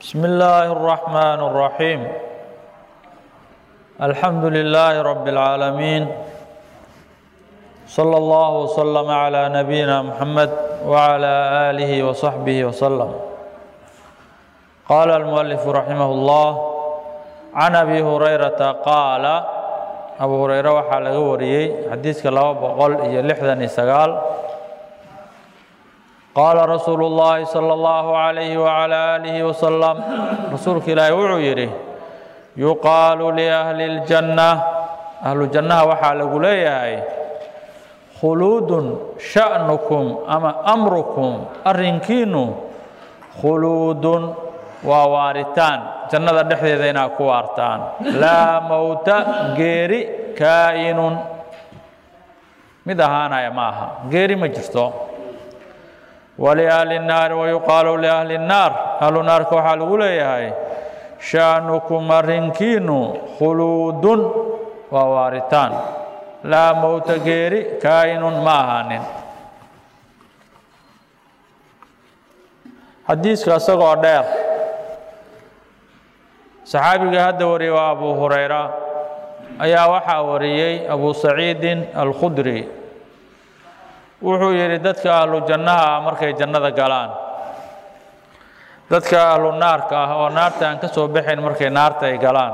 بسم الله الرحمن الرحيم الحمد لله رب العالمين صلى الله وسلم على نبينا محمد وعلى آله وصحبه وسلم قال المؤلف رحمه الله عن أبي هريرة قال أبو هريرة waxaa laga wariyey xadiiska laba boqol iyo lixdan iyo sagaal qaala rasuulu اllaahi salى اllahu عalayhi wعalى aalihi wasalam rasuulka ilaahi wuxuu yidhi yuqaalu liahli اljanna ahlu jannaha waxaa lagu leeyahay khuluudun sha'nukum ama amrukum arrinkiinu khuluudun waa waaritaan jannada dhexdeeda inaad ku waartaan laa mowta geeri kaa'inun mid ahaanaya ma aha geeri ma jirto waliahli nnaari wayuqaalu liahli nnaar ahlu naarka waxaa lagu leeyahay sha'nukum arrinkiinu khuluudun waa waaritaan laa mowta geeri kaa'inun ma ahaanin xadiiska isagoo dheer saxaabiga hadda wariyey waa abu hurayra ayaa waxaa wariyey abu saciidin alkhudri wuxuu yidhi dadka ahlu jannaha ah markay jannada galaan dadka ahlu naarka ah oo naarta aan ka soo baxayn markay naarta ay galaan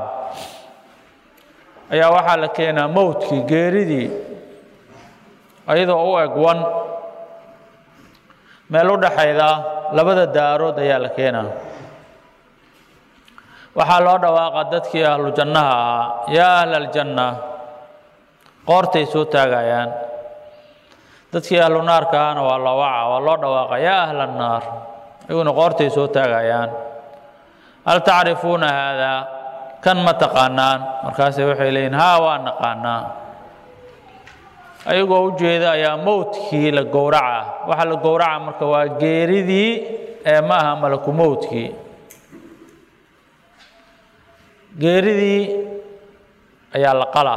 ayaa waxaa la keenaa mowdkii geeridii iyadoo u eg wan meel u dhaxayda labada daarood ayaa la keenaa waxaa loo dhawaaqa dadkii ahlu jannaha ahaa yaa ahla aljanna qoortay soo taagayaan dadkii ahlu naarka ahana waa loo waca waa loo dhawaaqa yaa ahla annaar iyaguna qoortay soo taagayaan hal tacrifuuna haadaa kan ma taqaanaan markaase waxay leeyihin haa waa naqaanaa ayagoo u jeeda ayaa mowdkii la gowraca waxaa la gowraca marka waa geeridii ee ma aha malaku mowdkii geeridii ayaa la qalaa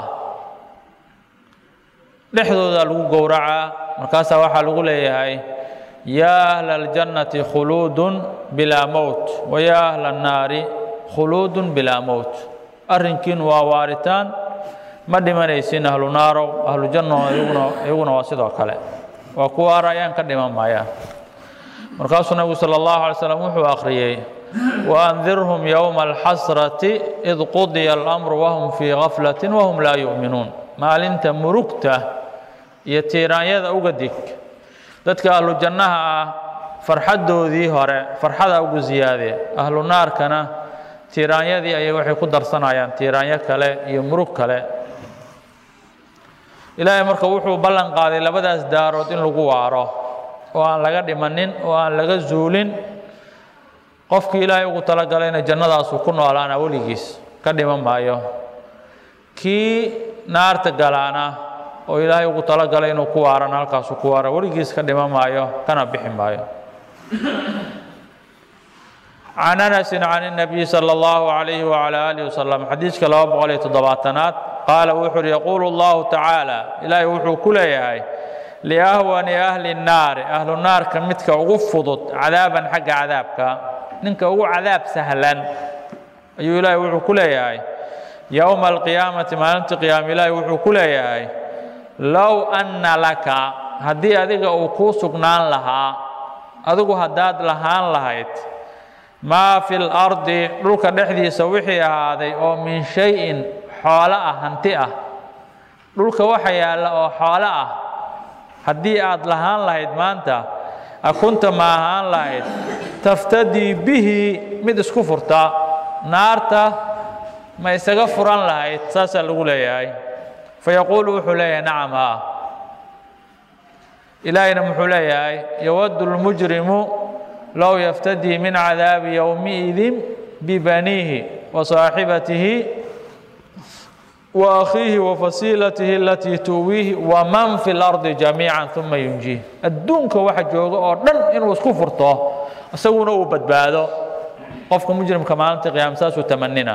dhexdooda lagu gowracaa markaasaa waxaa lagu leeyahay yaa ahla aljannati khuluudun bilaa mowt wa yaa ahla annaari khuluudun bilaa mowt arrinkiinu waa waaritaan ma dhimanaysin ahlu naarow ahlu janno iyaguna iyaguna waa sidoo kale waa kuwa arayaan ka dhiman maayaan markaasuu nabigu sala allahu alay slam wuxuu akhriyey waandirhum yowma alxasrati id qudiya alamru wahum fii gaflatin wahum laa yu'minuun maalinta murugta iyo tiiraanyada uga dig dadka ahlu jannaha ah farxaddoodii hore farxada ugu siyaade ahlu naarkana tiiraanyadii ayay waxay ku darsanayaan tiiraanyo kale iyo murug kale ilaahay marka wuxuu ballan qaaday labadaas daarood in lagu waaro oo aan laga dhimanin oo aan laga zuulin qofkii ilaahay ugu talagalayna jannadaasuu ku noolaana weligiis ka dhiman maayo kii naarta galaana oo ilaahay ugu talagalay inuu ku waarana halkaasuu ku waara weligiis ka dhiman maayo kana bixi maayo can anasin can الnabiy salى اllahu عalayhi wعalى alih wasalam xadiiska laba boqol iyo toddobaatanaad qaala wuxuu uhi yaquulu اllahu tacaala ilaahay wuxuu ku leeyahay liahwani ahli الnaari ahlu naarka midka ugu fudud cadaaban xagga cadaabka ninka ugu cadaab sahlan ayuu ilaahay wuxuu ku leeyahay yowma alqiyaamati maalinta qiyaama ilaahay wuxuu ku leeyahay low anna laka haddii adiga uu kuu sugnaan lahaa adigu haddaad lahaan lahayd maa fi lardi dhulka dhexdiisa wixii ahaaday oo min shay-in xoolo ah hanti ah dhulka waxa yaalla oo xoolo ah haddii aad lahaan lahayd maanta akunta ma ahaan lahayd taftadii bihi mid isku furta naarta ma isaga furan lahayd saasaa lagu leeyahay fayaquulu wuxuu leeyahay nacam haa ilaahayna muxuu leeyahay yawaddu lmujrimu low yaftadii min cadaabi yowmiidin bibaniihi wa saaxibatihi wa akhiihi wa fasiilatihi alatii tuwiihi waman fi lardi jamiica uma yunjiih adduunka waxa jooga oo dhan inuu isku furto isaguna uu badbaado qofka mujrimka maalinta qiyaama saasuu tamanina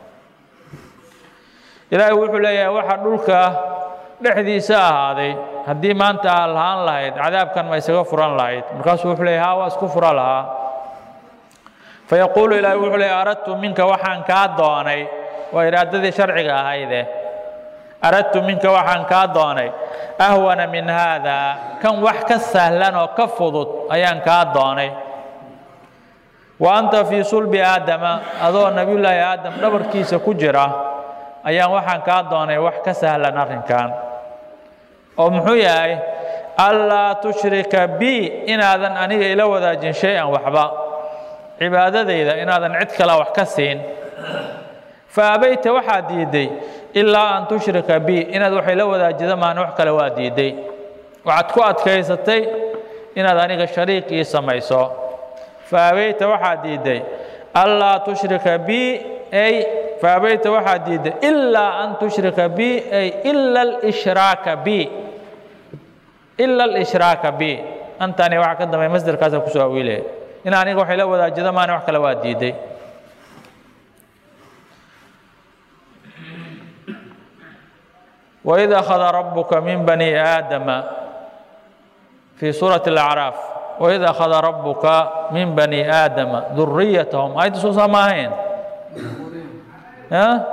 ilaahay wuxuu leeyahay waxa dhulka dhexdiisa ahaaday haddii maanta aa lahaan lahayd cadaabkan ma isaga furan lahayd markaasuu wuxuu leeyahay haa waa isku fura lahaa fayaquulu ilaahi wuxuu leey aradtu minka waxaan kaa doonay waa iraadadii sharciga ahayde aradtu minka waxaan kaa doonay ahwana min haada kan wax ka sahlan oo ka fudud ayaan kaa doonay wa anta fii sulbi aadama adoo nebiyullaahi aadam dhabarkiisa ku jira ayaan waxaan kaa doonay wax ka sahlan arrinkan oo muxuu yahay allaa tushrika bi inaadan aniga ila wadaajin shay-an waxba cibaadadayda inaadan cid kale wax ka siin fa abayta waxaad diidday ilaa an tushrika bi inaad waxay la wadaajida maana wax kale waa diidday waxaad ku adkaysatay inaad aniga shariik ii samayso fa abayta waxaad diidday allaa tushrika bi ay fa abayta waxaad diidday ilaa an tushrika bi ay ila alishraaka bi ila alishraaka bi antani waxaa ka dambeey masderkaasa kusoo awiilaya in aniga waxay la wadaajida maana wax kale waa diidday وإذ أخذ ربك من بني آدم في سورة الأعراف وإذ أخذ ربك من بني آدم ذريتهم أيضا سوسة ماهين ها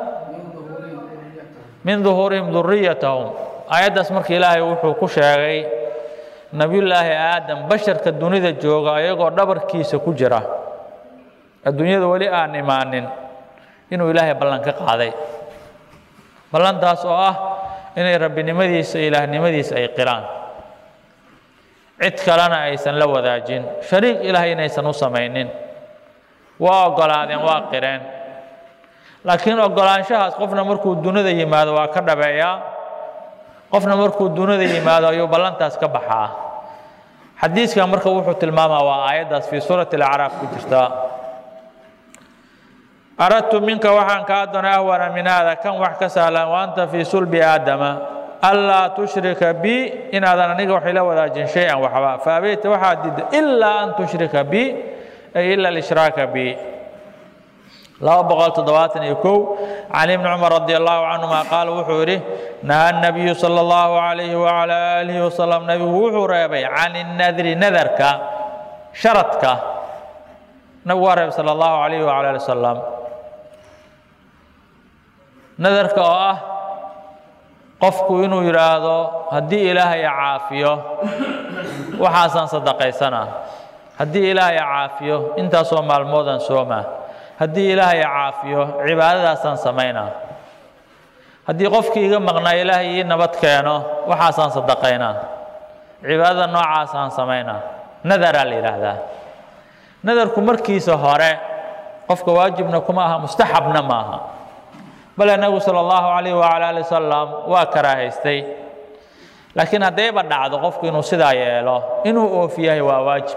من ظهورهم ذريتهم آيات مرك إلهي وحو كشاغي نبي الله آدم بشر كالدنيا جوغا يغو دبر كيس كجرة الدنيا ولي آن إيمان إنه إلهي بلن كقاضي بلن تاس آه inay rabbinimadiisa ilaahnimadiisa ay qiraan cid kalena aysan la wadaajin shariik ilaahay inaysan u samaynin waa oggolaadeen waa qireen laakiin oggolaanshahaas qofna markuu dunida yimaado waa ka dhabeeyaa qofna markuu dunida yimaado ayuu ballantaas ka baxaa xadiiskan marka wuxuu tilmaamaa waa aayaddaas fii suurati alacraaf ku jirta aradtu minka waxaan kaa doonay ahwana min haada kan wax ka sahlan wa anta fii sulbi aadama anlaa tushrika bi inaadan aniga waxay la wadaajin shay-an waxba faabeyta waxaad diidda ilaa an tushrika bi ay ila alishraaka bi laba boqol toddobaatan iyo kow can ibni cumar radi allahu canhuma qaala wuxuu yidhi naha nabiyu sala allahu calayhi wacala aalihi wasalam nabigu wuxuu reebay can innadri nadarka sharadka nabigu waa reebay sala allahu calayhi wacala ali wasalam nadarka oo ah qofku inuu yidhaahdo haddii ilaahay caafiyo waxaasaan sadaqaysanaa haddii ilaahay caafiyo intaasoo maalmoodaan soomaa haddii ilaahay caafiyo cibaadadaasaan samaynaa haddii qofkii iga maqnaa ilaahay ii nabad keeno waxaasaan sadaqaynaa cibaadada noocaasaan samaynaa nadaraa la yidhaahdaa nadarku markiisa hore qofka waajibna kuma aha mustaxabna maaha bale nabigu sala allahu calayh wacala ali wasalam waa karaahaystay laakiin haddayba dhacdo qofku inuu sidaa yeelo inuu oofiyahay waa waajib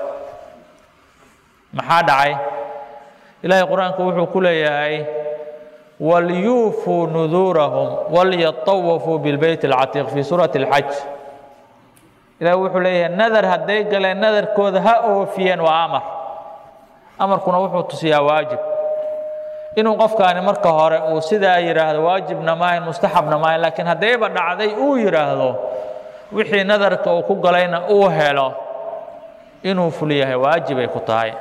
maxaa dhacay ilaahay qur-aanku wuxuu ku leeyahay walyuufuu nuduurahum walyatawafuu bilbeyt alcatiiq fii suurati alxaj ilahay wuxuu leeyahay nadar hadday galeen nadarkooda ha oofiyeen waa amar amarkuna wuxuu tusiyaa waajib inuu qofkaani marka hore uu sidaa yidhaahdo waajibna maahayn mustaxabna maahayn laakiin haddayba dhacday uu yidhaahdo wixii nadarka uu ku galayna uu helo inuu fuliyahay waajibay ku tahay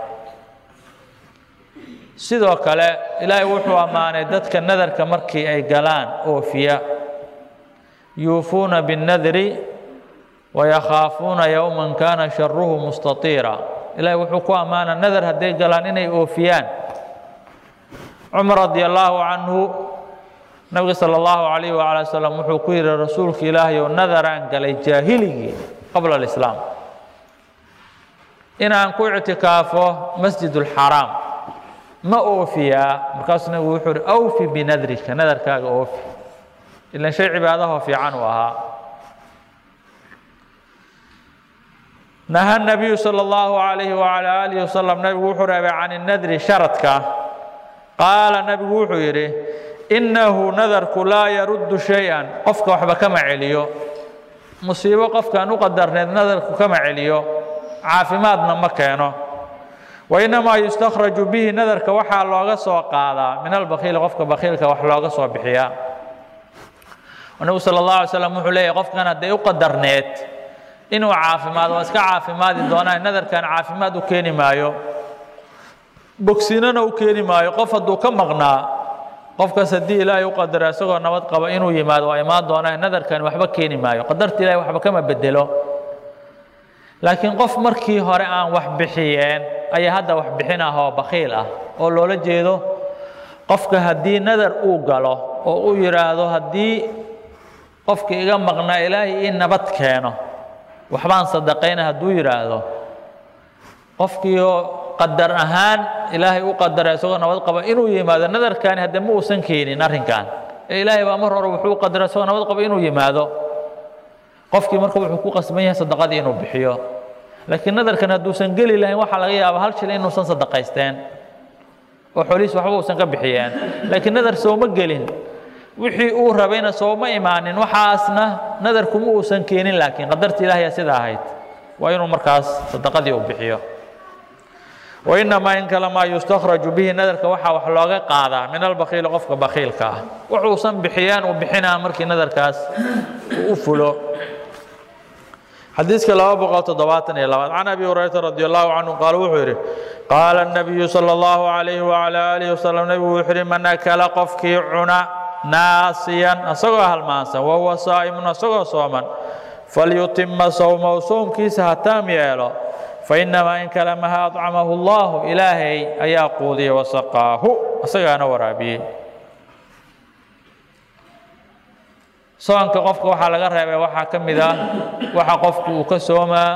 sidoo kale ilaahay wuxuu ammaanay dadka nadarka markii ay galaan oofiya yuufuuna binnadri wayakhaafuuna yowman kaana sharuhu mustatiira ilaahay wuxuu ku ammaana nadar hadday galaan inay oofiyaan cumar radi allaahu canhu nabiga sala allahu calayh wacala wasalam wuxuu ku yidhi rasuulka ilaahay oo nadaraan galay jaahiligii qabla alislaam inaan ku ictikaafo masjid ulxaraam ma oofiyaa markaasuu nabigu wuxuu ihi awfi binadrika nadarkaaga oofi ilan shay cibaadahoo fiican uu ahaa naha nabiyu sala allahu calayhi wacala aalihi wasalam nabigu wuxuu reebay can innadri sharadka qaala nabigu wuxuu yidhi innahu nadarku laa yaruddu shay-an qofka waxba kama celiyo musiibo qofkaan u qadarneed nadarku kama celiyo caafimaadna ma keeno wainamaa yustakhraju bihi nadarka waxaa looga soo qaadaa min albakhiili qofka bakhiilka wax looga soo bixiyaa nabigu sala allahu alay slam wuxuu leeyahy qofkan hadday u qadarneed inuu caafimaado waa iska caafimaadi doonaa nadarkan caafimaad u keeni maayo bogsinana u keeni maayo qof hadduu ka maqnaa qofkaas haddii ilaahay u qadaro isagoo nabad qaba inuu yimaado waa imaan doonaa nadarkani waxba keeni maayo qadarta ilahay waxba kama bedelo laakiin qof markii hore aan wax bixiyeen ayaa hadda wax bixin ah oo bakhiil ah oo loola jeedo qofka haddii nadar uu galo oo uu yidhaahdo haddii qofka iga maqnaa ilaahay ii nabad keeno waxbaan sadaqayna hadduu yidhaahdo qofkiioo qadar ahaan ilaahay u qadara isagoo nabad qaba inuu yimaado nadarkani hadde ma uusan keenin arrinkan ee ilaahay baa mar hore wuxuu u qadara isagoo nabad qaba inuu yimaado qofkii marka wuxuu ku qasban yahay sadaqadii inuu bixiyo laakiin nadarkan hadduusan geli lahayn waxaa laga yaabaa hal shil inuusan sadaqaysteen oo xoolihiis waxba uusan ka bixiyeen laakiin nadar sooma gelin wixii uu rabayna sooma imaanin waxaasna nadarkuma uusan keenin laakiin qadarta ilaahaya sida ahayd waa inuu markaas sadaqadii uu bixiyo wainamaa in kale maa yustakhraju bihi nadarka waxaa wax looga qaadaa min albakiili qofka bakiilka ah wuxuusan bixiyaan uu bixinaa markii nadarkaas uu u fulo xadiiska laba boqol toddobaatan iyo labaad can abi hurayrata radi allahu canhu qaal wuxuu yidhi qaala الnabiyu salى اllahu alayhi wala alihi wasalam nebigu wuxuu yidhi man akala qofkii cuna naasiyan asagoo halmaansan wahuwa saa'imun asagoo sooman falyutima sowmahu soomkiisa ha taam yeelo fainamaa in kalamaha acamahu اllahu ilaahay ayaa quudiyey wasaqaahu asagaana waraabiyey soonka qofka waxaa laga reebay waxaa ka mid ah waxa qofku uu ka soomaa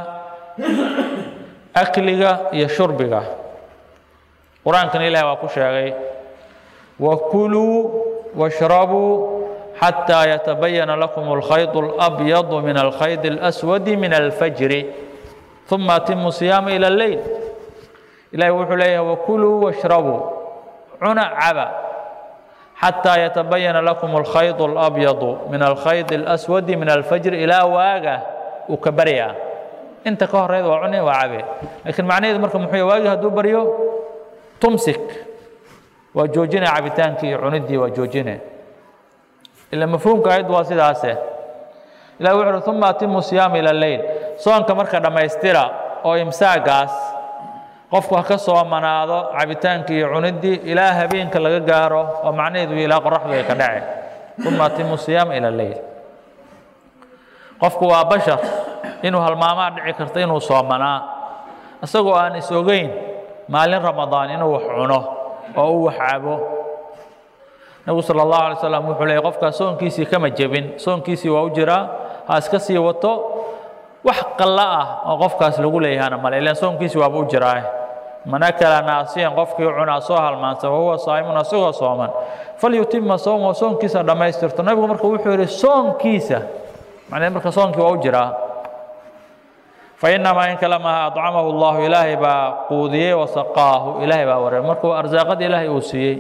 akliga iyo shurbiga qur-aankana ilahi waa ku sheegay wakuluu washrabuu xataa yatabayana lakum alkhayd اlabyadu min alkhayd اlaswadi min alfajri uma atimu siyaama ila اleyl ilahi wuxuu leeyahay wakuluu washrabuu cuna caba xataa yatabayana lakum alkhayd اlabyadu min alkhayd اlaswadi min alfajri ilaa waaga uu ka baryaa inta ka horeyd waa cune waa cabe laakiin macnaheedu marka muxuu yahay waagi hadduu baryo tumsik waa joojine cabitaankii iyo cuniddii waa joojine ila mafhuumka ayaddu waa sidaase ilahi wuxu uhi uma atimu siyaama ila leyl soonka marka dhammaystira oo imsaagaas qofku ha ka soomanaado cabitaankii iyo cuniddii ilaa habeenka laga gaaro oo macnaheedu ilaa qoraxdu ay ka dhace uma atimu siyaama ila leyl qofku waa bashar inuu halmaamaa dhici karta inuu soomanaa isagoo aan is ogeyn maalin ramadaan inuu wax cuno oo uu wax cabo nebigu sala allahu alay slam wuxuu leeyay qofkaas soonkiisii kama jebin soonkiisii waa u jiraa ha iska sii wato wax qallo ah oo qofkaas lagu leeyahana male ilaan soonkiisii waaba u jiraa man akala naasiyan qofkii cunaa soo halmaansan wahuwa saa'imun asagoo sooman falyutima sowmahu soonkiisa dhammaystirto nabigu marka wuxuu yidhi soonkiisa macnee marka soonkii waa u jiraa fainamaa in kalamaha acamahu llahu ilaahay baa quudiyey wasaqaahu ilaahay baa wareer markuu arsaaqada ilaahay uu siiyey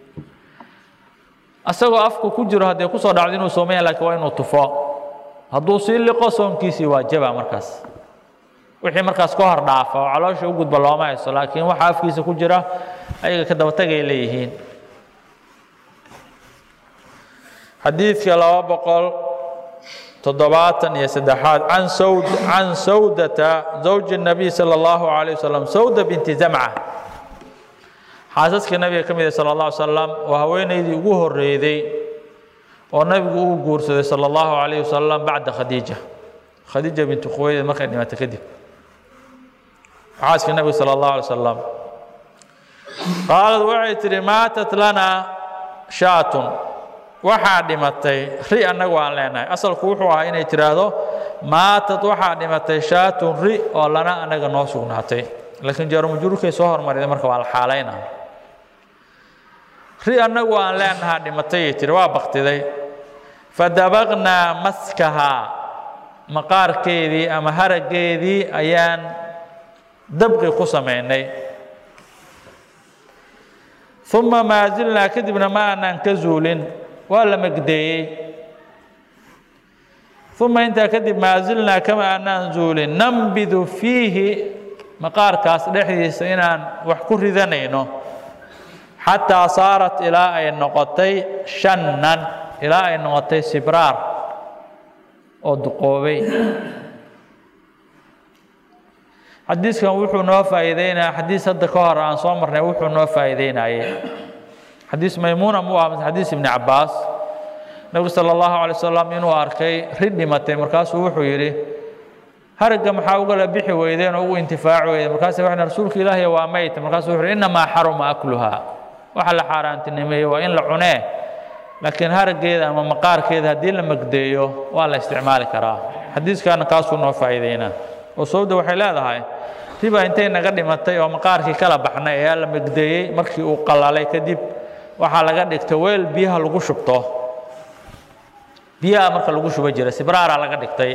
asagoo afku ku jiro haddee kusoo dhacdo inuu soomaya lakiin waa inuu tufo hadduu sii liqo soonkiisii waa jaba markaas wixii markaas ka hor dhaafa oo caloosha u gudba looma hayso laakiin waxa afkiisa ku jira ayaga ka daba tagay leeyihiin xadiidka laba boqol toddobaatan iyo saddexaad can sawd can sawdata zawji الnabiy salى اllahu عalيه wasalam sawda binti zamca xaasaska nabiga ka mid ah salى اllah alay slam oo haweenaydii ugu horreeyday oo nabigu uu guursaday salى اllahu عalayh wasalam bacda khadiija khadiija bintu khuwaylid markay dhimatay kadib xaaska nabiga salى اllahu alay wasalam qaalad waxay tihi maatat lana shaatun waxaa dhimatay ri annagu aan leenahay asalku wuxuu ahaa inay tidhaahdo maatad waxaa dhimatay shaatun ri oo lana annaga noo sugnaatay laakiin jaarumajruurkay soo hormariday marka waa la xaalayna ri annagu aan leenahaa dhimatayay tihi waa baktiday fadabaqnaa maskahaa maqaarkeedii ama haraggeedii ayaan dabqi ku samaynay uma maa zilnaa kadibna ma aanaan ka zuulin waa la megdeeyey uma intaa kadib maa zilnaa kama aanaan zuulin nambidu fiihi maqaarkaas dhexdiisa inaan wax ku ridanayno xataa saarat ilaa ay noqotay shannan ilaa ay noqotay sibraar oo duqoobay xadiiskan wuxuu noo faa'iideynaya xadiis hadda ka hor aan soo marnay wuxuu noo faa'iideynayay xadiis maymuuna mu ah mise xadiis ibni cabbaas nebigu sala allahu alay wasalam inuu arkay rid dhimatay markaasuu wuxuu yidhi haragga maxaa ugala bixi weydeen oo ugu intifaaci weydeen markaase waxay rasuulka ilaahiy waa mayta markaasuu wuxuu yidhi innamaa xaruma akluhaa waxa la xaaraantinimeeyey waa in la cunee laakiin haraggeeda ama maqaarkeeda haddii la magdeeyo waa la isticmaali karaa xadiiskaana kaasuu noo faa'iideynaa oo sawda waxay leedahay riba intay naga dhimatay oo maqaarkii kala baxnay ayaa la magdeeyey markii uu qalalay kadib waxaa laga dhigtay weel biyaha lagu shubto biyaha marka lagu shuba jiray sibraaraa laga dhigtay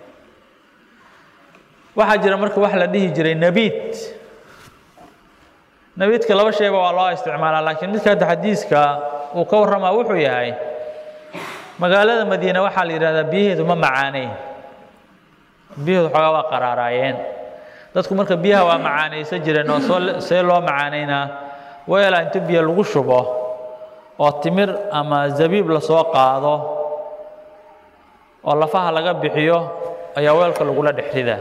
waxaa jira marka wax la dhihi jiray nebiid nebiidka laba shayba waa loo isticmaalaa laakiin midka hadda xadiiska uu ka warramaa wuxuu yahay magaalada madiine waxaa la yidhahdaa biyaheedu ma macaaneyn biyaheedu xoogaa waa qaraaraayeen dadku marka biyaha waa macaanaysan jireen oo soo see loo macaaneynaa weelaa inta biyo lagu shubo oo timir ama zabiib lasoo qaado oo lafaha laga bixiyo ayaa weelka lagula dhex ridaa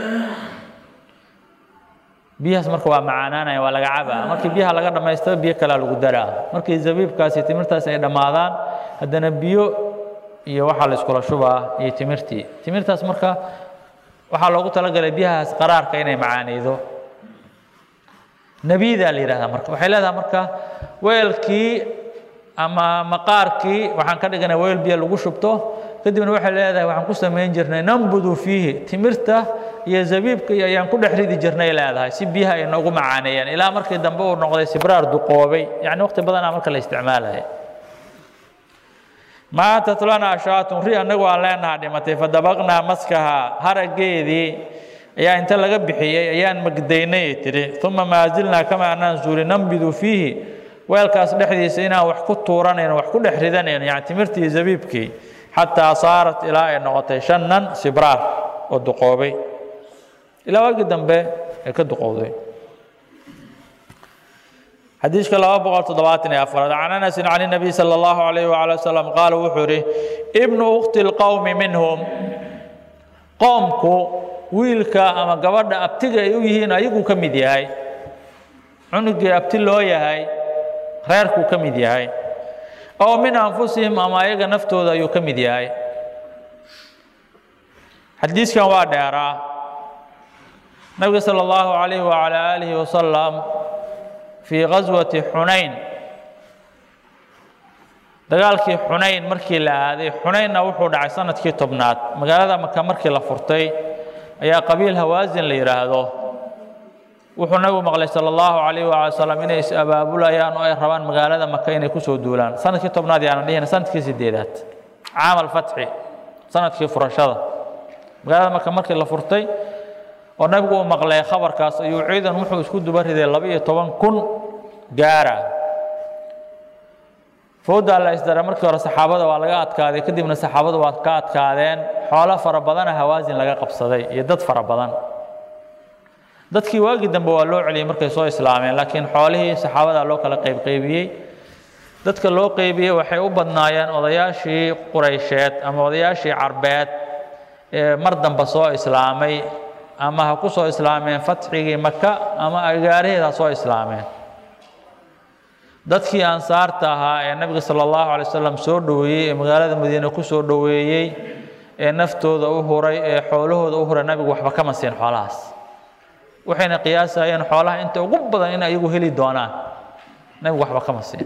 biyahaas marka waa macaanaanaya waa laga cabaa markii biyaha laga dhammaystaba biyo kalea lagu daraa markii zabiibkaasi timirtaasi ay dhammaadaan haddana biyo iyo waxaa la iskula shubaa iyo timirtii timirtaas marka waxaa loogu talagalay biyahaas qaraarka inay macaaneydo nebiidaa la yidhahdaa marka waxay leedahay marka weelkii ama maqaarkii waxaan ka dhiganay weel biyo lagu shubto kadibna waxay leedahay waxaan ku samayn jirnay nambudu fiihi timirta iyo zabiibka iyo ayaan ku dhex ridi jirnay leedahay si biyaha ay noogu macaaneeyaan ilaa markii dambe uu noqday sibraar duqoobay yacni waqti badanaa marka la isticmaalaya maatat lana ashaatun ri annagu aan leenaha dhimatay fadabaqnaa maskaha haraggeedii ayaa inta laga bixiyey ayaan magdaynay tiri uma maa zilnaa kama anaan suuli nambidu fiihi weelkaas dhexdiisa inaan wax ku tuuranayn wax ku dhex ridanayn yani timirtii iyo zabiibkii xataa saarat ilaa ay noqotay shannan sibraar oo duqoobay ilaa waagii dambe ay ka duqowday xadiiska laba boqol toddobaatan iyo afaraad can anasin can الnabiy salى اllahu alayh wala wasalam qaala wuxuu ihi ibnu ukti اlqowmi minhum qoomku wiilka ama gabadha abtiga ay u yihiin ayaguu ka mid yahay cunugii abti loo yahay reerkuu ka mid yahay oo min anfusihim ama ayaga naftooda ayuu ka mid yahay xadiiskan waa dheeraa nabiga salى اllahu alayh wala alihi wasalam fii gaswati xunayn dagaalkii xunayn markii la aaday xunaynna wuxuu dhacay sanadkii tobnaad magaalada maka markii la furtay ayaa qabiil hawaasin la yidhaahdo wuxuu nabigu maqlay sala allahu calayh waala salam inay is abaabulayaan oo ay rabaan magaalada maka inay kusoo duulaan sanadkii tobnaad yaana dhihina sanadkii sideedaad caam alfatxi sanadkii furashada magaalada maka markii la furtay oo nabigu uu maqlay khabarkaas ayuu ciidan wuxuu isku duba riday laba iyo toban kun gaara fowdaa la isdaray markii hore saxaabada waa laga adkaaday kadibna saxaabadu waa ka adkaadeen xoolo fara badana hawaasin laga qabsaday iyo dad fara badan dadkii waagii dambe waa loo celiyey markay soo islaameen laakiin xoolihii saxaabada loo kala qaybqaybiyey dadka loo qeybiyey waxay u badnaayeen odayaashii quraysheed ama odayaashii carbeed ee mar dambe soo islaamay ama ha ku soo islaameen fatxigii maka ama agaaraheed ha soo islaameen dadkii ansaarta ahaa ee nabiga sala allahu alay wasalam soo dhoweeyey ee magaalada madiine ku soo dhoweeyey ee naftooda u huray ee xoolahooda u huray nabigu waxba kama siin xoolahaas waxayna qiyaasayeen xoolaha inta ugu badan in ayagu heli doonaan nabigu waxba kama siin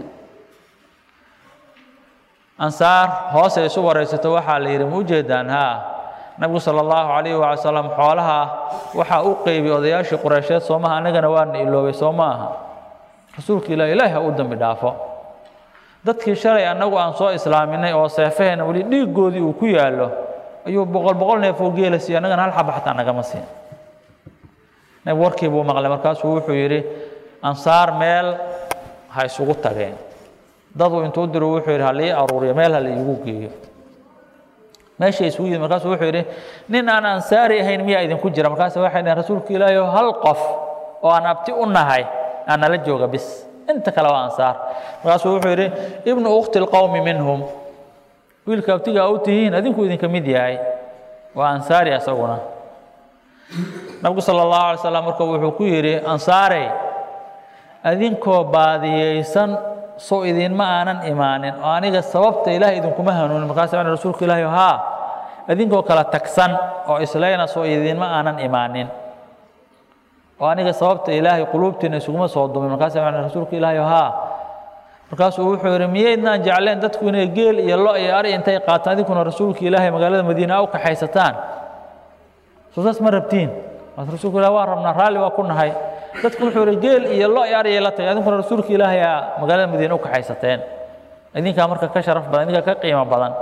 ansaar hoosay isu waraysato waxaa la yidhi ma ujeedaan haa nabigu sala allahu calayhi waala salam xoolaha waxaa u qeybiyey odayaashii qureysheed soomaha annagana waana iloobay soo ma aha rasuulka ilah ilaahi ha u dambi dhaafo dadkii shalay annagu aan soo islaaminay oo seefaheenna weli dhiiggoodii uu ku yaallo ayuu boqol boqol neefoo geela siiye annagana hal xaba xataa nagama siin nabig warkii buu maqlay markaasuu wuxuu yidhi ansaar meel ha isugu tageen daduu intuu diro wuxuu yidhi ha lii aruuriyo meel ha la iigu geeyo meeshay isugu yimid markaasuu wuxuu yidhi nin aan ansaari ahayn miyaa idinku jira markaas waxay dhaheen rasuulka ilaahi hal qof oo aan abti u nahay aan nala jooga bis inta kale waa ansaar markaasuu wuxuu yidhi ibnu ukhti lqowmi minhum wiilka abtiga u tihiin adinku idinka mid yahay waa ansaari asaguna nabigu sala allahu alay slam marka wuxuu ku yidhi ansaarey adinkoo baadiyeysan sow idinma aanan imaanin oo aniga sababta ilaah idinkuma hanuunin markaasa waxaan rasuulka ilaahi haa idinkoo kala tagsan oo islayna sow idinma aanan imaanin oo aniga sababta ilaahay quluubtiina isuguma soo dumin markaasa waxaan rasuulka ilaahi haa markaasuu wuxuu yidhi miyaydnaan jecleen dadku inay geel iyo lo iyo ari intay qaataan idinkuna rasuulka ilaahay magaalada madiina u kaxaysataan soo saas ma rabtiin maas rasuulka ilahi waan rabnaa raalli waa ku nahay dadku wuxuu yidhi geel iyo lo iyo ari la tagay idinkuna rasuulka ilaahay aa magaalada madiina u kaxaysateen idinkaa marka ka sharaf badan idinkaa ka qiimo badan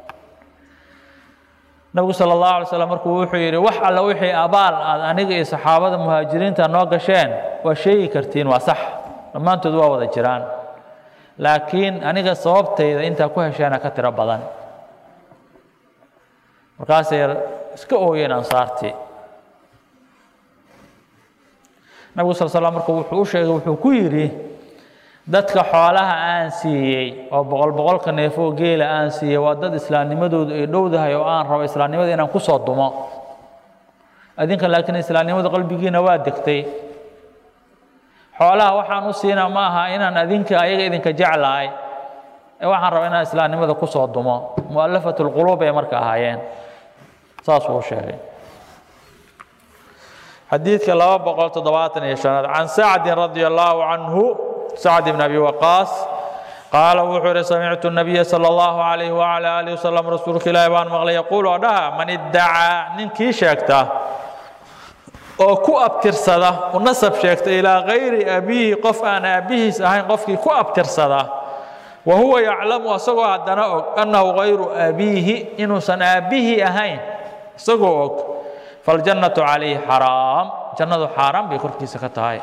nabigu sala allahu alay slam markuu wuxuu yidhi wax alla wixii abaal aad aniga iyo saxaabada muhaajiriinta noo gasheen waa sheegi kartiin waa sax dhammaantood waa wada jiraan laakiin aniga sababtayda intaa ku hesheena ka tiro badan markaasay iska ooyeen ansaartii nabigu sal slam marka wuxuu u sheegay wuxuu ku yidhi dadka xoolaha aan siiyey oo boqol boqolka neefoo geela aan siiyey waa dad islaamnimadoodu ay dhowdahay oo aan rabo islaamnimada inaan ku soo dumo adinka laakiin islaamnimada qalbigiina waa degtay xoolaha waxaan u siinaa ma aha inaan adinka ayaga idinka jeclahay ee waxaan rabaa inaan islaamnimada ku soo dumo mu'alafat lquluub ay marka ahaayeen saasuu u sheegay xadiidka laba boqol toddobaatan iyo shanaad can sacdin radia allaahu canhu sacd bn abi waqaas qaala wuxuu ihi samictu nabiya sala allahu calayhi wacala aalihi wasalam rasuulka ilaahi baan maqlay yaquulu oo dhaha man iddacaa ninkii sheegta oo ku abtirsada u nasab sheegta ilaa gayri abiihi qof aan aabbihiis ahayn qofkii ku abtirsada wa huwa yaclamu asagoo haddana og annahu gayru abiihi inuusan aabbihii ahayn isagoo og faljannatu calayhi xaraam jannadu xaaraan bay korkiisa ka tahay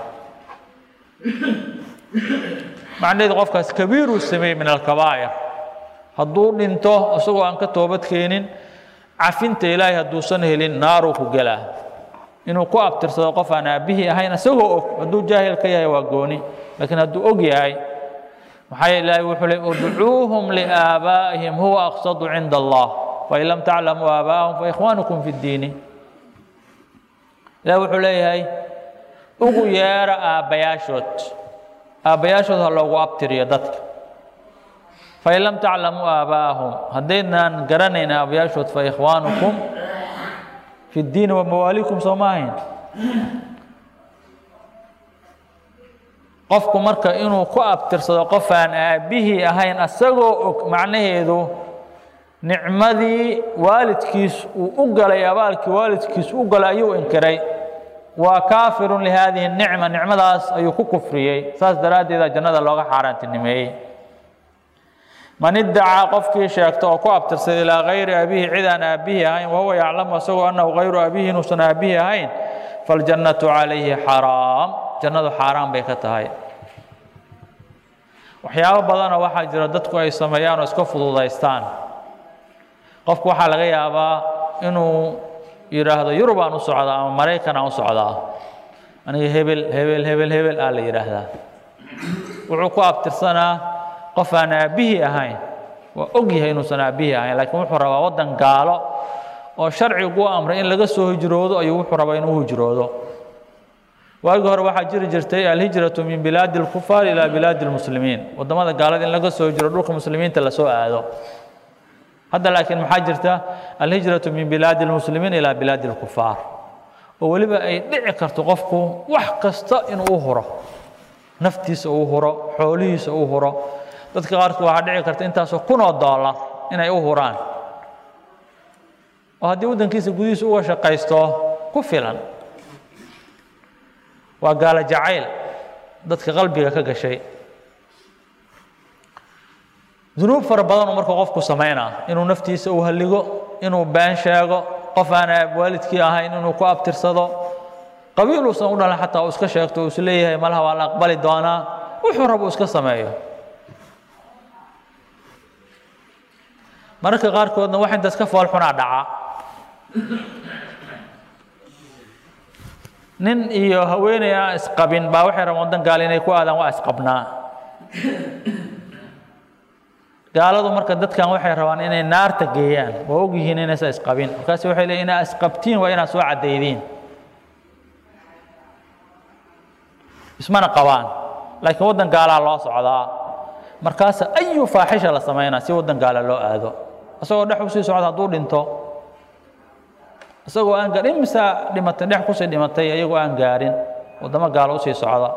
macnaheedu qofkaas kabiiruu sameeyey min alkabaa'ir hadduu dhinto isagoo aan ka toobad keenin cafinta ilaahay hadduusan helin naaruu ku gelaa inuu ku abtirsado qof aan aabbihii ahayn isagoo og hadduu jaahil ka yahay waa gooni laakiin hadduu og yahay maxaa yeele ilaahay wuxuu leey udcuuhum liaabaa'ihim huwa aqsadu cinda allah fain lam taclamuu aabaa'ahum faikhwaanukum fi ddiini ilahi wuxuu leeyahay ugu yeera aabbayaashood aabbayaashood ha loogu abtiriyo dadka fain lam taclamuu aabaa'ahum haddaydnaan garanayn aabbayaashood fa ikhwaanukum fi ddiini wa mawaaliikum soo ma ahayn qofku marka inuu ku abtirsado qof aan aabbihii ahayn asagoo og macnaheedu nicmadii waalidkiis uu u galay abaalkii waalidkiis u galay ayuu inkiray waa kaafirun lihadihi nicma nicmadaas ayuu ku kufriyey saas daraaddeeda jannada looga xaaraantinimeeyey man iddacaa qofkii sheegta oo ku abtirsaday ilaa gayri abihi cid aan aabbihii ahayn wahuwa yaclamu asagoo annahu gayru abihi inuusan aabbihii ahayn faljannatu calayhi xaraam jannadu xaaraan bay ka tahay waxyaabo badanoo waxaa jira dadku ay sameeyaan oo iska fududaystaan qofku waxaa laga yaabaa inuu yidhaahdo yurub aan u socdaa ama maraykan aan u socdaa aniga hebel hebel hebel hebel aa la yidhaahdaa wuxuu ku abtirsanaa qof aan aabbihii ahayn waa og yahay inuusan aabbihii ahayn laakiin wuxuu rabaa waddan gaalo oo sharcigu u amray in laga soo hijroodo ayuu wuxuu rabaa inuu hijroodo waagii hore waxaa jiri jirtay alhijratu min bilaadi اlkufaar ilaa bilaadi اlmuslimiin waddamada gaalada in laga soo hijro dhulka muslimiinta lasoo aado hadda laakiin maxaa jirta alhijratu min bilaadi اlmuslimiin ilaa bilaadi اlkufaar oo weliba ay dhici karto qofku wax kasta inuu u huro naftiisa uu huro xoolihiisa uu huro dadka qaarkood waxaa dhici karta intaasoo kunoo doolar inay u huraan oo haddii waddankiisa gudihiisa uga shaqaysto ku filan waa gaalo jacayl dadka qalbiga ka gashay dunuub fara badanuu marka qofku samaynaa inuu naftiisa u halligo inuu been sheego qof aan waalidkii ahayn inuu ku abtirsado qabiil uusan u dhalan xataa uu iska sheegto uu is leeyahay malaha waa la aqbali doonaa wuxuu rabo iska sameeyo mararka qaarkoodna wax intaas ka foolxunaa dhaca nin iyo haweeney aan isqabin baa waxay rabaan waddan gaal inay ku aadaan waa isqabnaa gaaladu marka dadkan waxay rabaan inay naarta geeyaan waa og yihiin inaysan isqabin markaasi waxay leeyiin inaa isqabtiin waa inaad soo caddaydiin ismana qabaan laakiin waddan gaalaa loo socdaa markaasa ayu faaxisha la samaynaa si waddan gaala loo aado isagoo dhex usii socda hadduu dhinto isagoo aan gaarin imisa dhimatay dhex kusii dhimatay iyagoo aan gaarin waddamo gaalo usii socda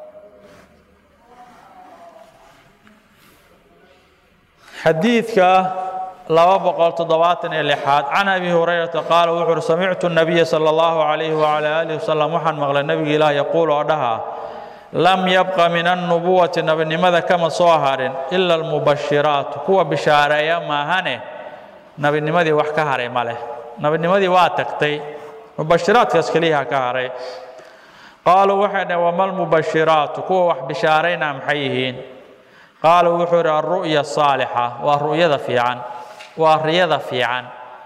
xadiidka laba boqol toddobaatan iyo lixaad can abi hurayrata qaala wuxu uhi samictu nabiya sala allahu calayhi wacala aalihi wasalam waxaan maqlay nebiga ilaah yaquul oo dhaha lam yabqa min annubuwati nebinimada kama soo harin ila almubashiraat kuwa bishaareeya maahane nebinimadii wax ka haray ma leh nebinimadii waa tagtay mubashiraadkaas keliyaha ka haray qaaluu waxay dhaheen wama almubashiraatu kuwa wax bishaarayna maxay yihiin qaala wuxuu yidhi alru'ya asaalixa waa ru'yada fiican waa riyada fiican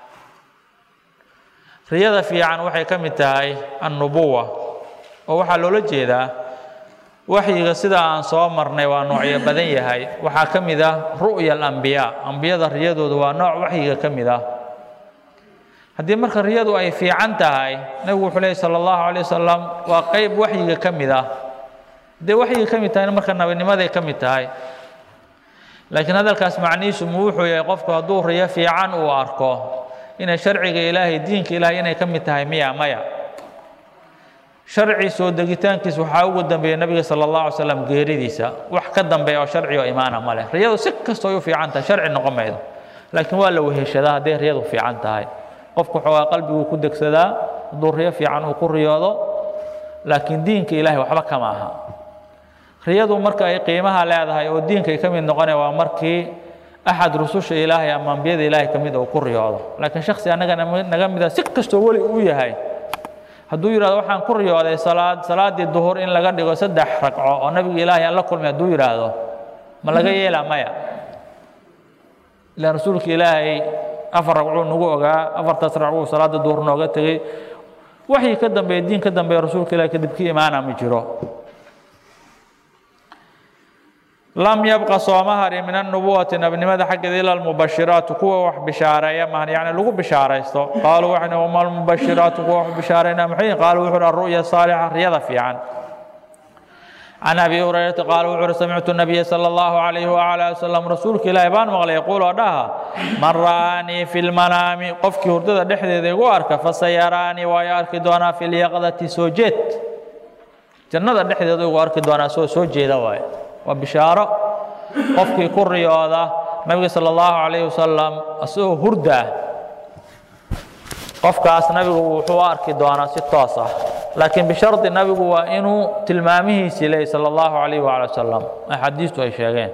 riyada fiican waxay ka mid tahay annubuwa oo waxaa loola jeedaa waxyiga sidaa aan soo marnay waa noocyo badan yahay waxaa ka mid ah ru'ya alambiyaa ambiyada riyadooda waa nooc waxyiga ka mid ah haddii marka riyadu ay fiican tahay nebigu wuxuu leeyay sala allahu calay wasalam waa qeyb waxyiga ka mid ah haddee waxyiga ka mid tahayna marka nabinimaday ka mid tahay laakiin hadalkaas macnihiisu mu wuxuu yahay qofku hadduu riyo fiican uu arko inay sharciga ilaahay diinka ilaahay inay ka mid tahay miya maya sharci soo degitaankiis waxaa ugu dambeeya nebiga sala allahu alay slam geeridiisa wax ka dambeeya oo sharci oo imaana ma leh riyadu si kastoo ay u fiican tahay sharci noqon maydo laakiin waa la weheshadaa hadday riyadu fiican tahay qofku waxoogaa qalbiguu ku degsadaa hadduu riyo fiican uu ku riyoodo laakiin diinka ilaahay waxba kama aha riyadu marka ay qiimaha leedahay oo diinkay ka mid noqonaya waa markii axad rususha ilaahay ama ambiyada ilaahay ka mid uu ku riyoodo laakiin shaksi annaga naga mida si kastoo weli uu yahay hadduu yidhahdo waxaan ku riyooday salaad salaaddii duhur in laga dhigo saddex ragco oo nabiga ilaahay aan la kulmay hadduu yidhaahdo ma laga yeelaa maya ilaan rasuulka ilaahay afar ragcuu nagu ogaa afartaas ragcuu salaada duhur nooga tegey waxii ka dambeeya diin ka dambeeya rasuulka ilahay kadib ka imaana ma jiro lam yabqa sooma hari min annubuwati nabinimada xaggeeda ila almubashiraatu kuwa wax bishaareeya maahan yacni lagu bishaaraysto qaaluu waxay wama almubashiraatu kuwa wax bishaarayna maxay qaaluu wuxuu alru'ya saalixa riyada fiican can abi hurayrata qaala wuxuu uhi samictu nabiya sala allahu calayhi wacala ali wasalam rasuulka ilaahi baan maqlay yaquul oo dhaha man ra'aanii fi lmanaami qofkii hurdada dhexdeeda igu arka fasayaraanii waayo arki doonaa fi lyaqdati soo jeed jannada dhexdeeda igu arki doonaa soo soo jeeda waaye waa bishaaro qofkii ku riyooda nabiga sala allahu calayhi wasalam isagoo hurda qofkaas nabigu wuxuu u arki doonaa si toos ah laakiin bishardi nabigu waa inuu tilmaamihiisii leeyay sala allahu calayhi waala wasalam axaadiistu ay sheegeen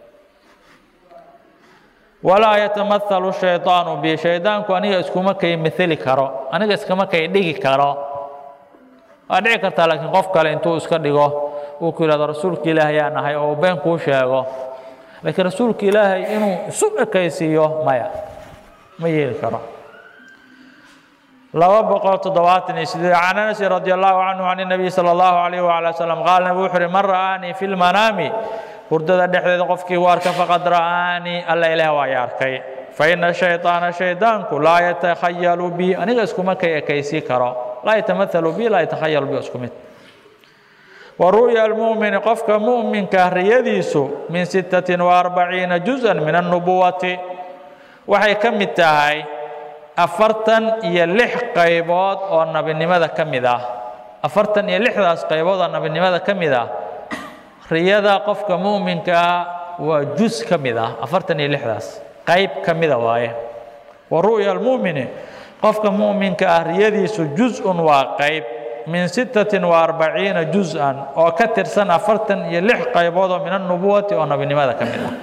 walaa yatamahalu shaydaanu bi shaydaanku aniga iskuma kay mitheli karo aniga iskama kay dhigi karo waa dhici kartaa laakiin qof kale intuu iska dhigo uu ku yidhahdo rasuulka ilaahay yaa nahay oo uu been kuu sheego laakiin rasuulka ilaahay inuu isu ekaysiiyo maya ma yeeli karo laba boqol toddobaatan iyo sideed can anasin radi allahu canhu can nabiy sala allahu calayh waala wasalam qaala nabi wuxuu uhi man ra'aanii fi lmanaami hurdada dhexdeeda qofkii u arka faqad ra'aanii alla ilaah waa i arkay faina shayطaana shaydaanku laa yatakhayalu bi aniga iskuma kay ekaysii karo laa yatamahalu bi laa yatakhayalu bi isku mid wa ru'ya almu'mini qofka mu'minka riyadiisu min sittatin wa arbaciina juz'an min annubuwati waxay ka mid tahay afartan iyo lix qaybood oo nabinimada ka mid ah afartan iyo lixdaas qaybood oo nabinimada ka mid ah riyada qofka mu'minkaa waa jus ka mid ah afartan iyo lixdaas qayb ka mida waaye wa ru'ya almu'mini qofka mu'minka ah riyadiisu juz-un waa qayb min sittatin wa arbaciina juz-an oo ka tirsan afartan iyo lix qaybood oo min annubuwati oo nabinimada ka mid ah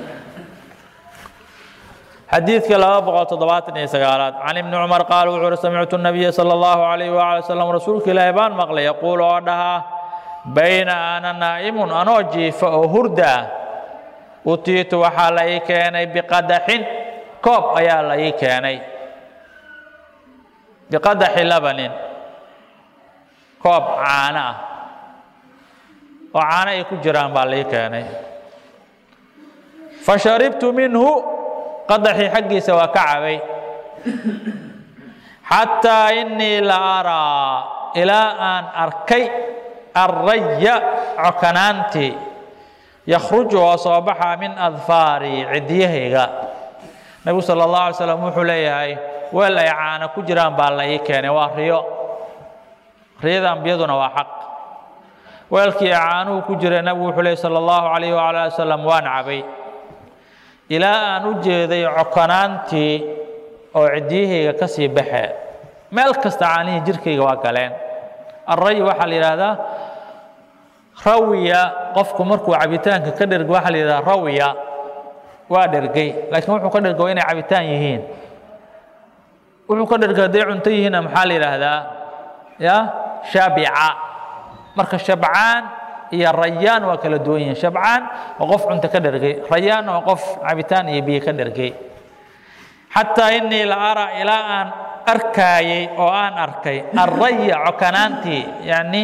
xadiidka laba boqol toddobaatan iyo sagaalaad can ibni cumar qaal wuxuu uhi samictu nabiya sala allahu calayhi waala wasalam rasuulka ilaahi baan maqlay yaquul oo dhahaa bayna ana naa'imun anoo jiifa oo hurda utiitu waxaa la ii keenay biqadaxin koob ayaa la ii keenay biqadaxi labanin koob caano ah oo caano ay ku jiraan baa la ii keenay fasharibtu minhu qadaxii xaggiisa waa ka cabay xataa inii la araa ilaa aan arkay arraya cokanaantii yakhruju oo soo baxa min adfaari cidyahayga nebigu sala allahu alay slam wuxuu leeyahay weel ay caana ku jiraan baa la ii keenay waa riyo riyada ambiyaduna waa xaq weelkii ay caanuhu ku jira nebigu wuxuu leeyay sala allahu calayh wala ali wasalam waan cabay ilaa aan u jeeday cokanaantii oo cidyahayga ka sii baxe meel kasta caanihii jirkayga waa galeen alray waxaa la yidhaahdaa rawiya qofku markuu cabitaanka ka dhergo waxaa la yidhahdaa rawiya waa dhergay laakiin wuxuu ka dhergo inay cabitaan yihiin wuxuu ka dhergo hadday cunto yihiinna maxaa la yidhaahdaa ya shaabica marka shabcaan iyo rayaan waa kala duwan yihiin shabcaan waa qof cunto ka dhergay rayaanna waa qof cabitaan iyo biyo ka dhergay xataa inii la ara ilaa aan arkaayey oo aan arkay arraya cokanaantii yacni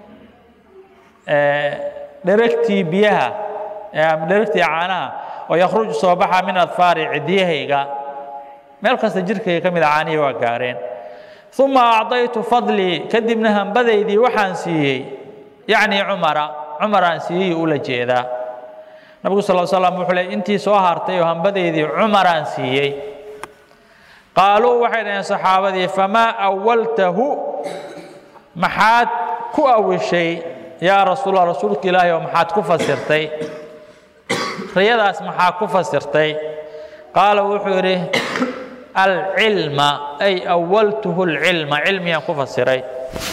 dheregtii biyaha dheregtii caanaha oo yakhruju soo baxa min adfaari cidyahayga meel kasta jirkayga ka mid a caanihii waa gaareen uma acdaytu fadlii kadibna hambadaydii waxaan siiyey yacni cumara cumaraan siiyey ula jeedaa nabigu sal slam wuxuu le intii soo hartay oo hambadaydii cumaraan siiyey qaaluu waxay dhaheen saxaabadii famaa awaltahu maxaad ku awishay yaa rasuula rasuulka ilaahi oo maxaad ku fasirtay riyadaas maxaa ku fasirtay qaala wuxuu yidhi alcilma ay awaltuhu alcilma cilmiyaan ku fasiray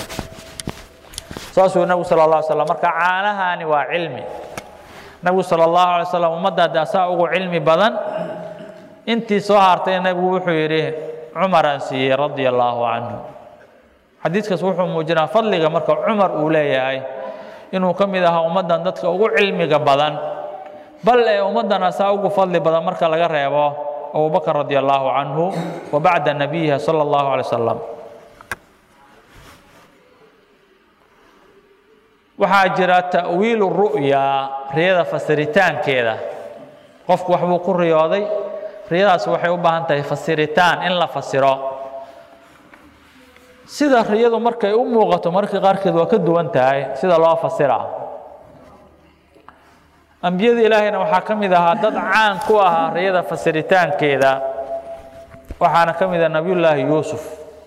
saasuu nabigu sala allah alay slam marka caanahaani waa cilmi nabigu sala allahu alay slam ummadda hadda asaa ugu cilmi badan intii soo hartay nebigu wuxuu yidhi cumaraan siiyey radia allaahu canhu xadiidkaas wuxuu muujinaa fadliga marka cumar uu leeyahay inuu ka mid ahaa ummaddan dadka ugu cilmiga badan bal ee ummaddan asaa ugu fadli badan marka laga reebo abubakr radia allaahu canhu wa bacda nabiyiha sala allahu alay wasalam waxaa jira ta'wiilu ru'ya riyada fasiritaankeeda qofku waxbuu ku riyooday riyadaas waxay u baahan tahay fasiritaan in la fasiro sida riyadu markay u muuqato marka qaarkeed waa ka duwan tahay sida loo fasira ambiyada ilaahayna waxaa ka mid ahaa dad caan ku ahaa riyada fasiritaankeeda waxaana ka mid ah nabiyullaahi yuusuf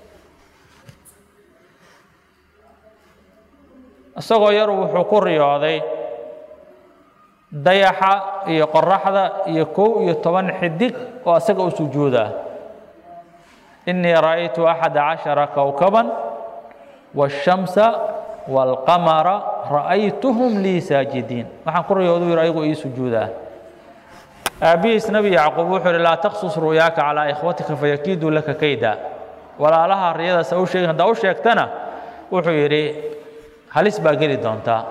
isagoo yaru wuxuu ku riyooday dayaxa iyo qoraxda iyo kow iyo toban xidig oo isaga u sujuuda inii ra'aytu axada cashara kowkaban waashamsa waalqamara ra'aytuhum lii saajidiin waxaan ku riyoodu yidhi ayagoo ii sujuudaa aabbihiis nebi yacquub wuxuu yidhi laa taqsus ru'yaaka calaa ikhwatika fayakiiduu laka kayda walaalaha riyadaas u sheegin haddaa u sheegtana wuxuu yidhi halis baa geli doontaa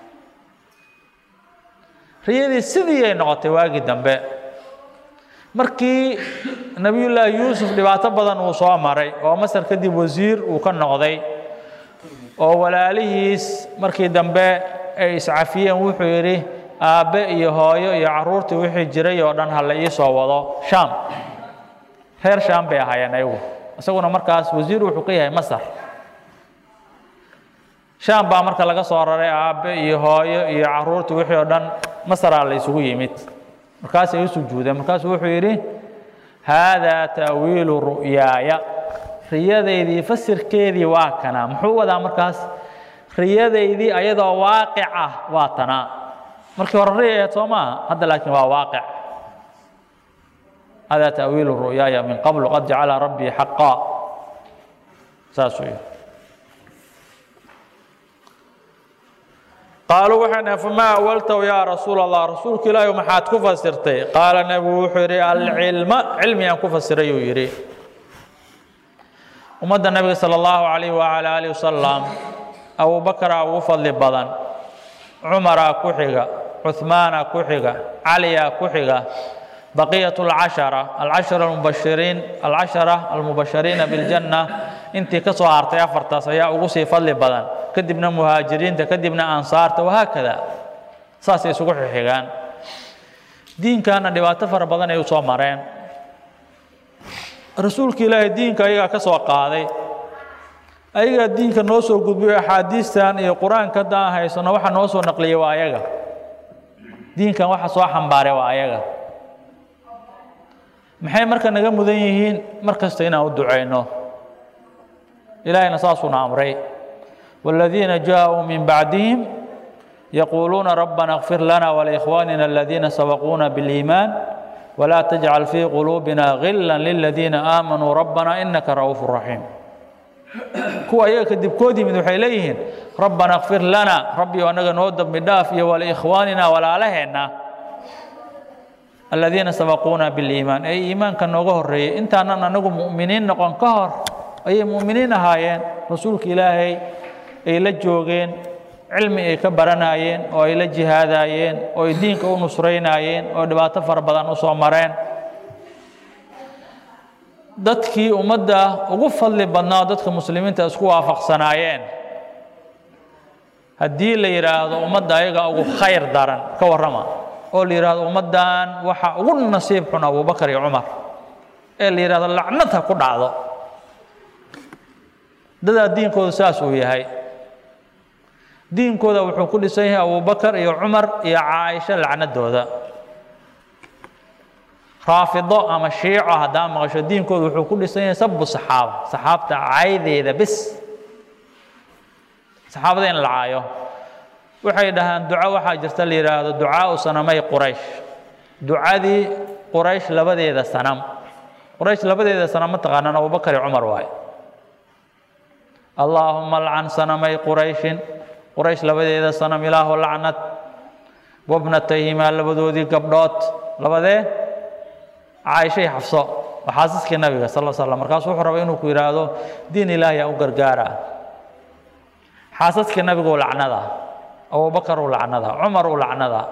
riyadii sidii ay noqotay waagii dambe markii nebiyullaahi yuusuf dhibaato badan uu soo maray oo masar kadib wasiir uu ka noqday oo walaalihiis markii dambe ay iscafiyeen wuxuu yidhi aabbe iyo hooyo iyo carruurtii wixii jiray oo dhan ha la ii soo wado shaam reer shaam bay ahaayeen ayagu isaguna markaas wasiir wuxuu ka yahay masar shaam baa marka laga soo raray aabbe iyo hooyo iyo carruurtii wixii oo dhan masaraa la isugu yimid markaasay u sujuudeen markaasuu wuxuu yidhi haadaa ta'wiilu ru'yaaya riyadaydii fasirkeedii waa kana muxuu wadaa markaas riyadaydii ayadoo waaqic ah waa tanaa markii hore riyayaed soo maaha hadda laakiin waa waaqic haadaa ta'wiilu ru'yaaya min qablu qad jacala rabbii xaqaa saasuu yidhi qaaluu waxay dhahen famaa awaltahu yaa rasuula allah rasuulka ilaahi maxaad ku fasirtay qaala nebigu wuxuu yidhi alcilma cilmiyaan ku fasiray uu yidhi ummadda nebiga sala allahu calayh wacala aalihi wasalam abubakaraa ugu fadli badan cumaraa ku xiga cuhmaana ku xiga caliyaa ku xiga baqiyat alcashara alcashara almubashiriin alcashara almubashiriina biljanna intii ka soo hartay afartaas ayaa ugu sii fadli badan kadibna muhaajiriinta kadibna ansaarta wahaakada saasay isugu xixigaan diinkaana dhibaato fara badan ay u soo mareen rasuulka ilaahay diinka ayagaa ka soo qaaday ayagaa diinka noo soo gudbiyo axaadiistan iyo qur-aanka hadda aan haysano waxa noo soo naqliyey waa ayaga diinkan waxa soo xambaaray waa ayaga maxay marka naga mudan yihiin mar kasta inaan u ducayno ilaahayna saasuuna amray والذين جاءوا من بعدهم يقولون ربنا اغفر لنا ولإخواننا الذين سبقونا بالإيمان ولا تجعل في قلوبنا غلا للذين آمنوا ربنا إنك رؤوف رحيم kuwa ayaga kadib kood yimid waxay leeyihiin rabbana kfir lana rabbi anaga noo dambi dhaaf iyo waliikhwaanina walaalaheenna aladiina sabaquuna biliimaan ee iimaanka nooga horreeyey intaanan anagu mu'miniin noqon ka hor ayay mu'miniin ahaayeen rasuulka ilaahay ay la joogeen cilmi ay ka baranaayeen oo ay la jihaadaayeen oo ay diinka u nusraynaayeen oo dhibaato fara badan u soo mareen dadkii ummadda ugu fadli badnaa dadka muslimiinta isku waafaqsanaayeen haddii la yidhaahdo ummadda ayaga ugu khayr daran ka warrama oo la yidhaahdo ummaddan waxa ugu nasiib xun abubakar iyo cumar ee la yidhahdo lacnad ha ku dhacdo dadaa diinkooda saas uu yahay diinkooda wuxuu ku dhisan yahay abubakar iyo cumar iyo caaisho lacnadooda raafido ama shiico haddaa maqasho diinkooda wuxuu ku dhisan yahay sabu saxaaba saxaabta caydeeda bis saxaabada in la caayo waxay dhahaan duco waxaa jirta la yidhaahdo ducaau sanamay quraysh ducadii quraysh labadeeda sanam quraysh labadeeda sanam ma taqaanaan abubakar iyo cumar waaye allaahuma alcan sanamay qurayshin quraysh labadeeda sanam ilaahu lacnad wabnatayhimaa labadoodii gabdhood labadee caaishay xafso waa xaasiskii nabiga sal l slam markaasu wuxuu rabay inuu ku yidhaahdo diin ilaahi aa u gargaara xaasaskii nabigu lacnada abubakar u lacnada cumar u lacnada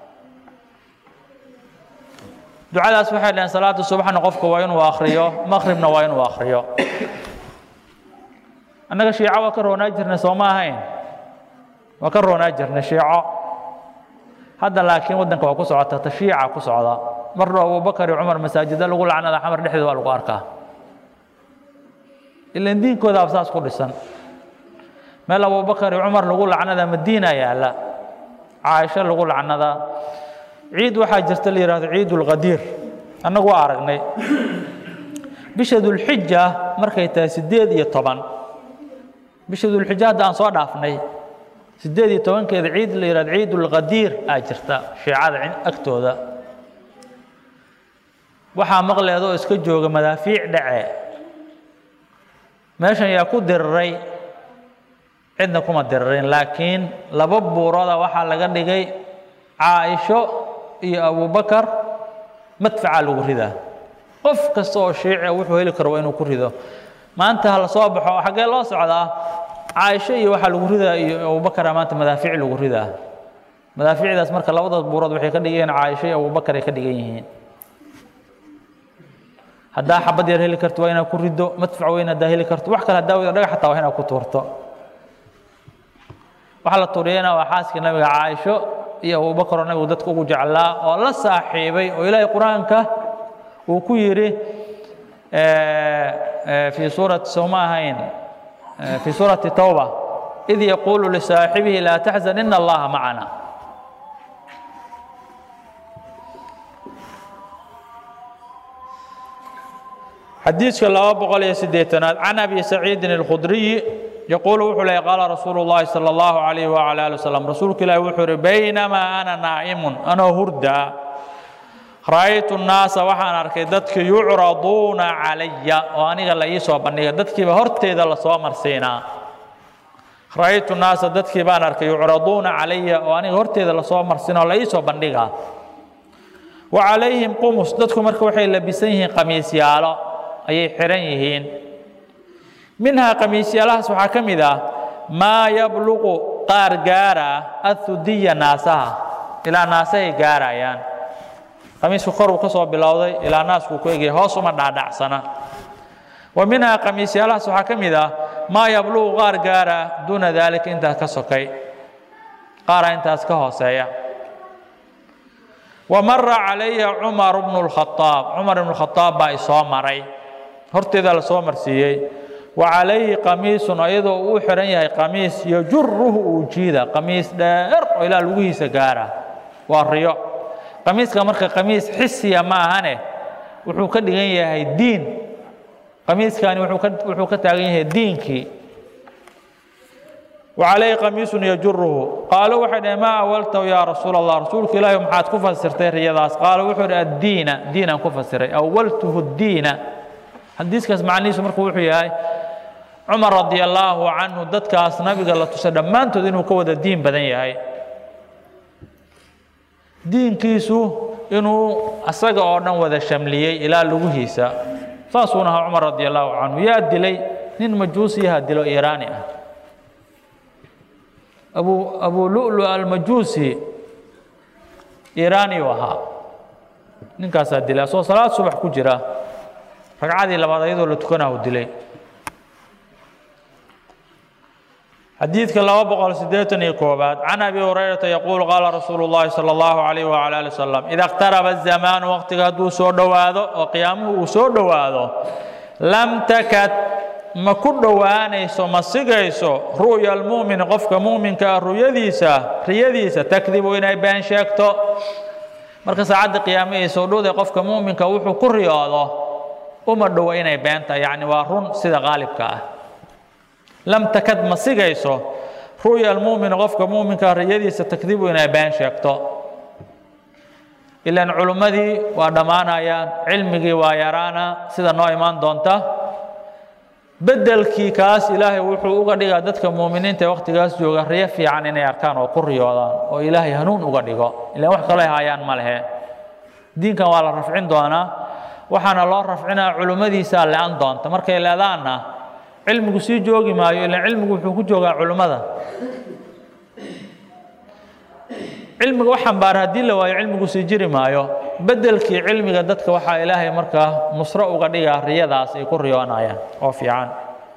ducadaas waxay dhaheen salaada subaxna qofka waa inuu akriyo maqribna waa inuu akriyo annaga shiico waa ka roonaa jirnay soo ma ahayn waa ka roonaa jirnay shiico hadda laakiin waddanka waa ku socota tashiica ku socda mar dhow abubakar iyo cumar masaajida lagu lacnada xamar dhexdeeda waa lagu arkaa ilan diinkoodaaba saas ku dhisan meel abubakar iyo cumar lagu lacnada madiina yaalla caaisho lagu lacnadaa ciid waxaa jirta la yidhahdo ciid ulqadiir annagu waa aragnay bisha dulxija markay tahay siddeed iyo toban bisha dulxija hadda aan soo dhaafnay siddeed iyo tobankeeda ciid la yidhahdo ciid ulqadiir aa jirta shiicada agtooda waxaa maqleeda oo iska jooga madaafiic dhace meeshan yaa ku diriray cidna kuma diririn laakiin laba buurooda waxaa laga dhigay caaisho iyo abubakar madfacaa lagu ridaa qof kasta oo shiicia wuxuu heli karo waa inuu ku rido maanta ha la soo baxo xaggee loo socdaa caaisho iyo waxaa lagu ridaa iyo abubakara maanta madaafiic lagu ridaa madaafiicdaas marka labadaas buurood waxay ka dhigan yihiin caaisho iyo abubakar ay ka dhigan yihiin haddaa xabad yar heli karto waa inaad ku riddo madfac weyn haddaa heli karto wax kale haddaa weydo dhagax xataa waa inaad ku tuurto waxaa la tuuriyana waa xaaskii nabiga caaisho iyo abubakar oo nabigu dadka ugu jeclaa oo la saaxiibay oo ilaahay qur-aanka uu ku yidhi fii suurati sowma ahayn fii suurati towba id yaquulu lisaaxibihi laa taxzan ina allaha macana xadiiska laba boqol iyo siddeetanaad can abi saciidin alkhudriyi yaquulu wuxuu leeyay qaala rasuulu llahi sala allahu calayhi wacala ali wasalam rasuulka ilaahi wuxuu ihi baynamaa ana naa'imun anoo hurdaa ra'aytu nnaasa waxaan arkay dadka yucraduuna calaya oo aniga la ii soo bandhiga dadkiiba horteeda lasoo marsiinaa ra'aytu nnaasa dadkii baan arkay yucraduuna calaya oo aniga horteeda lasoo marsiina oo la ii soo bandhigaa wa calayhim qumus dadku marka waxay labisan yihiin qamiisyaalo ayay xihan yihiin minhaa qamiisyaalahaas waxaa ka mid ah maa yabluqu qaar gaara athudiya naasaha ilaa naasahay gaarayaan qamiisku koruu ka soo bilowday ilaa naaskuu ku egaya hoos uma dhaadhacsana wa minhaa qamiisyaalahaas waxaa ka mid ah maa yabluqu qaar gaara duuna daalika intaas ka sokay qaara intaas ka hooseeya wa mara calaya cumar bnu lkhaaab cumar ibnu khaaab baa isoo maray horteeda la soo marsiiyey wa calayhi qamiisun iyadoo uu xihan yahay qamiis yajuruhu uu jiida qamiis dheer oo ilaa lugihiisa gaara waa riyo qamiiska marka qamiis xisiya ma ahane wuxuu ka dhigan yahay diin qamiiskani wuxuu ka taagan yahay diinkii wa calayhi qamiisun yajuruhu qaalo waxay dhaheen maa awaltahu yaa rasuul allah rasuulka ilaahi maxaad ku fasirtay riyadaas qaalo wuxuu idhi addiina diinaan ku fasiray awaltuhu diina xadiiskaas macnihiisu marka wuxuu yahay cumar radi allaahu canhu dadkaas nabiga la tusay dhammaantood inuu ka wada diin badan yahay diinkiisu inuu asaga oo dhan wada shamliyey ilaa lugihiisa saasuuna ahaa cumar radi allaahu canhu yaa dilay nin majuusiyaha dilo iiraani ah abu abu lulu almajuusi iiraani u ahaa ninkaasaa dilay asoo salaad subax ku jira ragcadii labaad ayadoo la tukanahu dilay xadiidka laba boqol siddeetan iyo koobaad can abi hurayrata yaquulu qaala rasuulu llahi sala allahu calayh wacala ali wasalam ida اqtaraba azamaanu waqtiga hadduu soo dhowaado oo qiyaamuhu uu soo dhowaado lam takad ma ku dhowaanayso ma sigayso ru'ya almu'min qofka mu'minka ah ruyadiisa riyadiisa takdibu inay been sheegto marka saacadda qiyaame ay soo dhowday qofka mu'minka wuxuu ku riyoodo uma dhowo inay beenta yacni waa run sida qaalibka ah lam takad ma sigayso ru'ya almu'min qofka mu'minka riyadiisa takdibu inay been sheegto ilaan culummadii waa dhammaanayaan cilmigii waa yaraana sida noo imaan doonta beddelkii kaas ilaahay wuxuu uga dhigaa dadka muuminiinta ee wakhtigaas jooga riyo fiican inay arkaan oo ku riyoodaan oo ilaahay hanuun uga dhigo ilaan wax kaloo hayaan ma lehe diinkan waa la rafcin doonaa waxaana loo rafcinaa culummadiisaa le-an doonta markay leedaanna cilmigu sii joogi maayo ilaan cilmigu wuxuu ku joogaa culummada cilmiga wax xambaara haddii la waayo cilmigu sii jiri maayo beddelkii cilmiga dadka waxaa ilaahay markaa nusro uga dhigaa riyadaas ay ku riyoonayaan oo fiican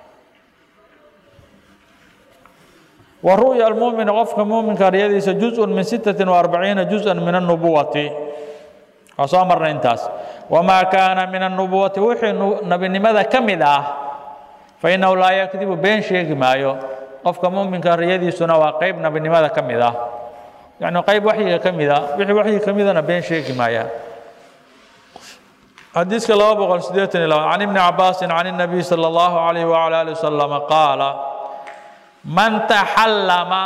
wa ru'ya almu'mini qofka mu'minka riyadiisa juzءun min sittatin وarbaciina juzءan min الnubuwati waa soo marnay intaas wamaa kaana min الnubuwati wixii nebinimada ka mid ah fainahu laa yakdibu been sheegi maayo qofka mu'minka riyadiisuna waa qayb nebinimada ka mid ah yani qayb waxyiga ka mida wixii waxyiga ka midana been sheegi maaya xadiiska laba boqol siddeetan iyo laba can ibni cabaasin can الnabiy salى اllahu alayh wala ali wasalam qaala man taxallama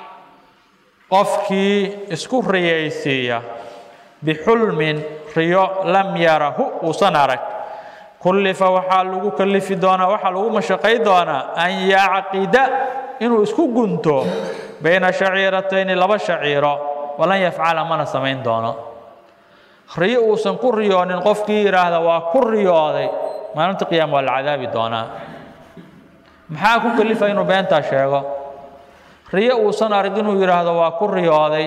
qofkii isku riyaysiiya bixulmin riyo lam yarahu uusan arag kullifa waxaa lagu kalifi doonaa waxaa lagu mashaqay doonaa an yacqida inuu isku gunto bayna shaciiratayni laba shaciiro walan yafcala mana samayn doono riyo uusan ku riyoonin qofkii yidhaahda waa ku riyooday maalinta qiyaama waa la cadaabi doonaa maxaa ku kalifa inuu beentaa sheego riyo uusan arag inuu yidhaahdo waa ku riyooday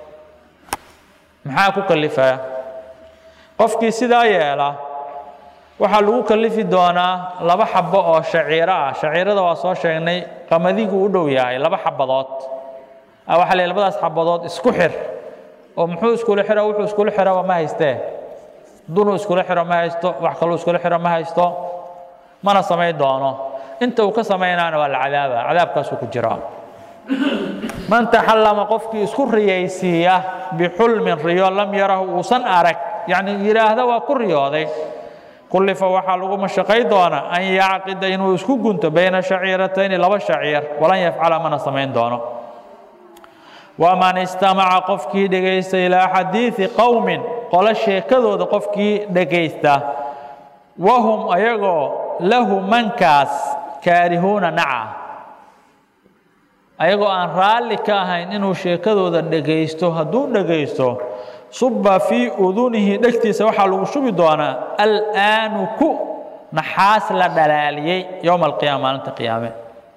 maxaa ku kalifaya qofkii sidaa yeela waxaa lagu kalifi doonaa laba xabo oo shaciiro ah shaciirada waa soo sheegnay qamadigu u dhow yahay laba xabadood waxaa la labadaas xabadood isku xir oo muxuu iskula xiro wuxuu iskula xiraba ma haystee dunuu iskula xiro ma haysto wax kaluu iskula xiro ma haysto mana samayn doono inta uu ka samaynaana waa la cadaaba cadaabkaasuu ku jiraa man taxallama qofkii isku riyaysiiya bixulmin riyo lam yarahu uusan arag yacni yidhaahda waa ku riyooday kullifa waxaa lagu mashaqay doonaa an yacqida inuu isku gunto bayna shaciiratayni laba shaciir walan yafcala mana samayn doono waman istamaca qofkii dhegaysta ilaa xadiidi qowmin qolo sheekadooda qofkii dhegaysta wahum ayagoo lahu mankaas kaarihuuna naca ayagoo aan raalli ka ahayn inuu sheekadooda dhegaysto hadduu dhegaysto suba fii udunihi dhegtiisa waxaa lagu shubi doonaa alaanuku naxaas la dhalaaliyey yowma alqiyaama maalinta qiyaame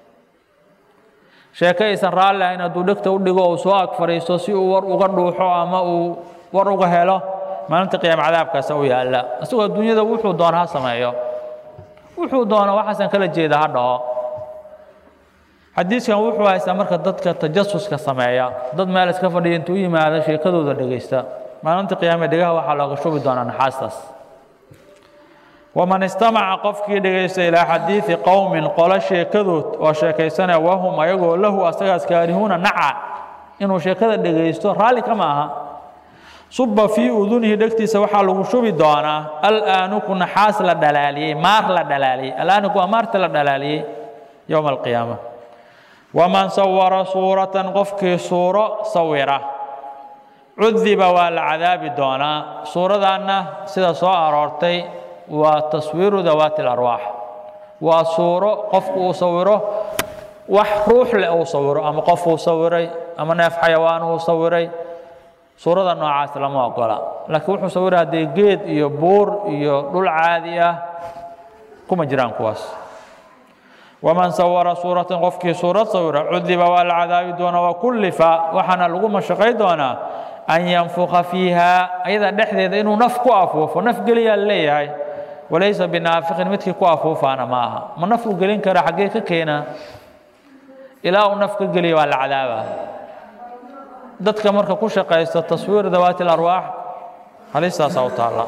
sheeke aysan raalli ahayn hadduu dhegta u dhigo uu soo ag fadhiisto si uu war uga dhuuxo ama uu war uga helo maalinta qiyaame cadaabkaasa u yaalla isagoo adduunyada wuxuu doona ha sameeyo wuxuu doona waxaasan kala jeeda ha dhaho xadiiskan wuxuu haystaa marka dadka tajasuska sameeya dad meel iska fadhiya intuu u yimaado sheekadooda dhegaysta maalinta qiyaame dhegaha waxaa looga shubi doonaa naxaastaas waman istamaca qofkii dhegaysta ilaa xadiidi qowmin qolo sheekadood oo sheekaysanaya wahum ayagoo lahu asagaas kaarihuuna naca inuu sheekada dhegaysto raalli kama aha suba fii udunihi dhegtiisa waxaa lagu shubi doonaa alaanuku naxaas la dhalaaliyey maar la dhalaaliyey alaanuku waa maarta la dhalaaliyey yowma alqiyaama waman sawara suuratan qofkii suuro sawira cudiba waa la cadaabi doonaa suuradaanna sida soo aroortay waa taswiiru dawaati اlarwaax waa suuro qofku uu sawiro wax ruux leh uu sawiro ama qof uu sawiray ama neef xayawaan uu sawiray suurada noocaas lama ogola laakiin wuxuu sawira haddee geed iyo buur iyo dhul caadi ah kuma jiraan kuwaas waman sawara suuratan qofkii suurad sawira cudiba waa la cadaabi doonaa wakullifa waxaana lagu mashaqay doonaa an yanfuka fiiha ayada dhexdeeda inuu naf ku afuufo naf geliyaa leeyahay walaysa binaafiqin midkii ku afuufaana ma aha ma naf uu gelin kara xaggee ka keenaa ilaa uu naf ka geliya waa la cadaabaa dadka marka ku shaqaysta taswiir dawaati اlarwaax halistaasaa u taalla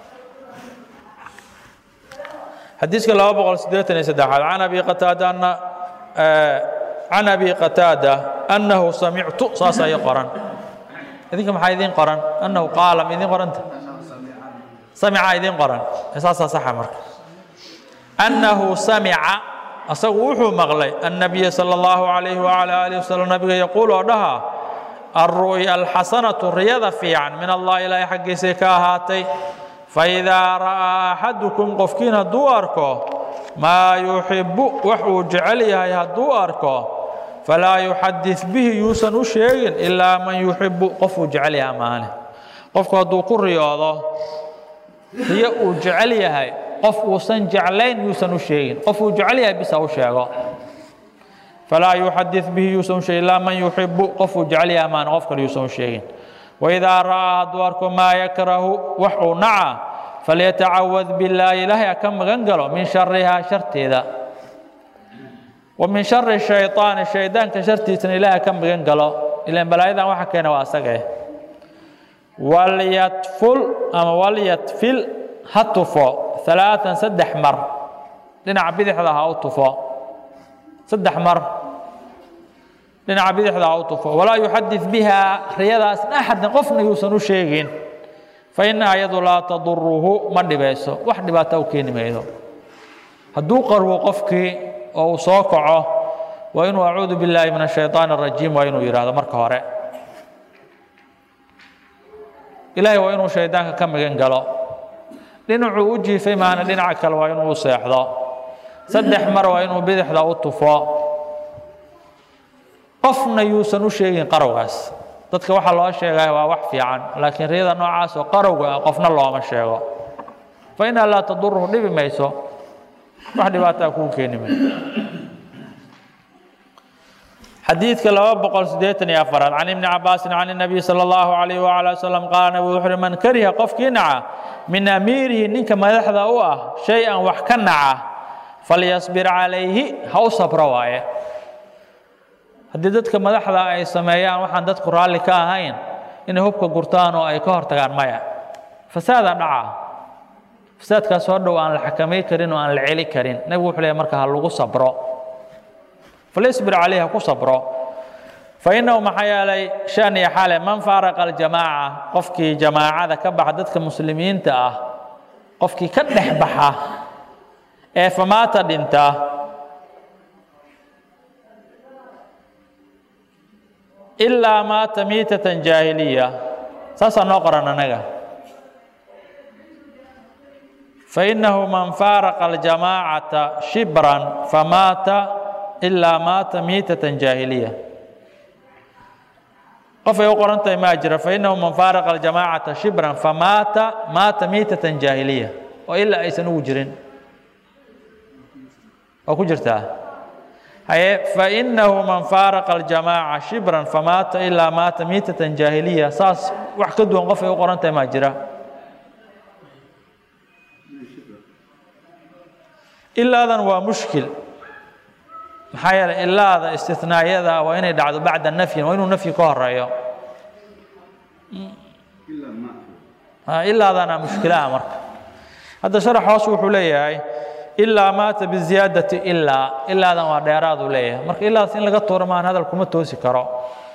xadiiska laba boqol sideetan iyo saddexaad can abi qataada ana can abi qataada annahu samictu saasa ii qoran idinka maxaa idiin qoran annahu qaala ma idiin qoranta samica idiin qoran saasaa saxa marka annahu samica asagu wuxuu maqlay annabiya sala allahu calayhi wacala aalihi wasalam nabiga yaquul oo dhaha alru'ya alxasanatu riyada fiican min allah ilaahay xaggiisay ka ahaatay faidaa ra'aa axadukum qofkiin hadduu arko maa yuxibbu wax uu jecel yahay hadduu arko falaa yuxadid bihi yuusan u sheegin ilaa man yuxibbu qofuu jecel yahay maane qofku hadduu ku riyoodo riyo uu jecel yahay qof uusan jeclayn yuusan u sheegin qof uu jecel yahay bisa u sheego falaa yuxadid bihi yuusan u sheegin ilaa man yuxibbu qofuu jecel yahay maane qof kale yuusan u sheegin waidaa ra'aa hadduu arko maa yakrahu wax uu naca falyatacawad billaahi ilaahay ha ka magan galo min sharihaa sharteeda wa min shari shayطaani shaydaanka shartiisana ilaahay ha ka magan galo ilan balaayadan waxa keena waa asage walyatful ama walyatfil ha tufo alaaan saddex mar dhinaca bidixda ha u tufo saddex mar dhinaca bidixda ha u tufo walaa yuxadid biha riyadaas axadin qofna yuusan u sheegin fa innaha iyadu laa taduruhu ma dhibayso wax dhibaata u keeni maydo hadduu qarwo qofkii oo uu soo kaco waa inuu acuudu billaahi min ashayطaan الrajiim waa inuu yidhaahdo marka hore ilaahay waa inuu shaydaanka ka magan galo dhinacuu u jiifay maana dhinaca kale waa inuu u seexdo saddex mar waa inuu bidixda u tufo qofna yuusan u sheegin qarowgaas dadka waxaa loo sheegaya waa wax fiican laakiin riyada noocaas oo qarowga ah qofna looma sheego fa inaa laa taduruhu dhibi mayso wax dhibaataa kuu keeni mayso xadiidka laba boqol siddeetan iyo afaraad can ibni cabaasin can الnabiy salى اllahu alayh wala wasalam qaala nabigu wuxu uhi man kariha qofkii naca min amiirihi ninka madaxda u ah shay-an wax ka naca falyasbir calayhi ha u sabro waaye haddii dadka madaxda ay sameeyaan waxaan dadku raalli ka ahayn inay hubka gurtaan oo ay ka hor tagaan maya fasaadaa dhaca fasaadkaas hor dhow aan la xakamay karin oo aan la celi karin nebigu wuxuu leeyahy marka ha lagu sabro falyasbir calayhi ha ku sabro fa innahu maxaa yeelay shan iyo xale man faaraqa aljamaaca qofkii jamaacada ka baxa dadka muslimiinta ah qofkii ka dhex baxa ee famaata dhinta ilaa maata miitatan jaahiliya saasaa noo qoran anaga fainahu man faaraqa aljamaacata shibran famaata ilaa maata miitatan jaahiliya qofay u qoran tahay maa jira fainahu man faaraqa aljamaacata shibran famaata maata miitatan jaahiliya oo ilaa aysan ugu jirin waa ku jirtaa haye fainahu man faaraqa aljamaaca shibran famaata ilaa maata miitatan jaahiliya saas wax ka duwan qofay u qoran tahay maa jira ilaadan waa mushkil maxaa yeelay ilaada istinaayada waa inay dhacdo bacda nafyin waa inuu nafyi ka horeeyo ilaadana mushkilaha marka hadda sharax hoos wuxuu leeyahay ilaa maata biziyaadati ilaa ilaadan waa dheeraaduu leeyahay marka ilaadaas in laga tuuro maan hadal kuma toosi karo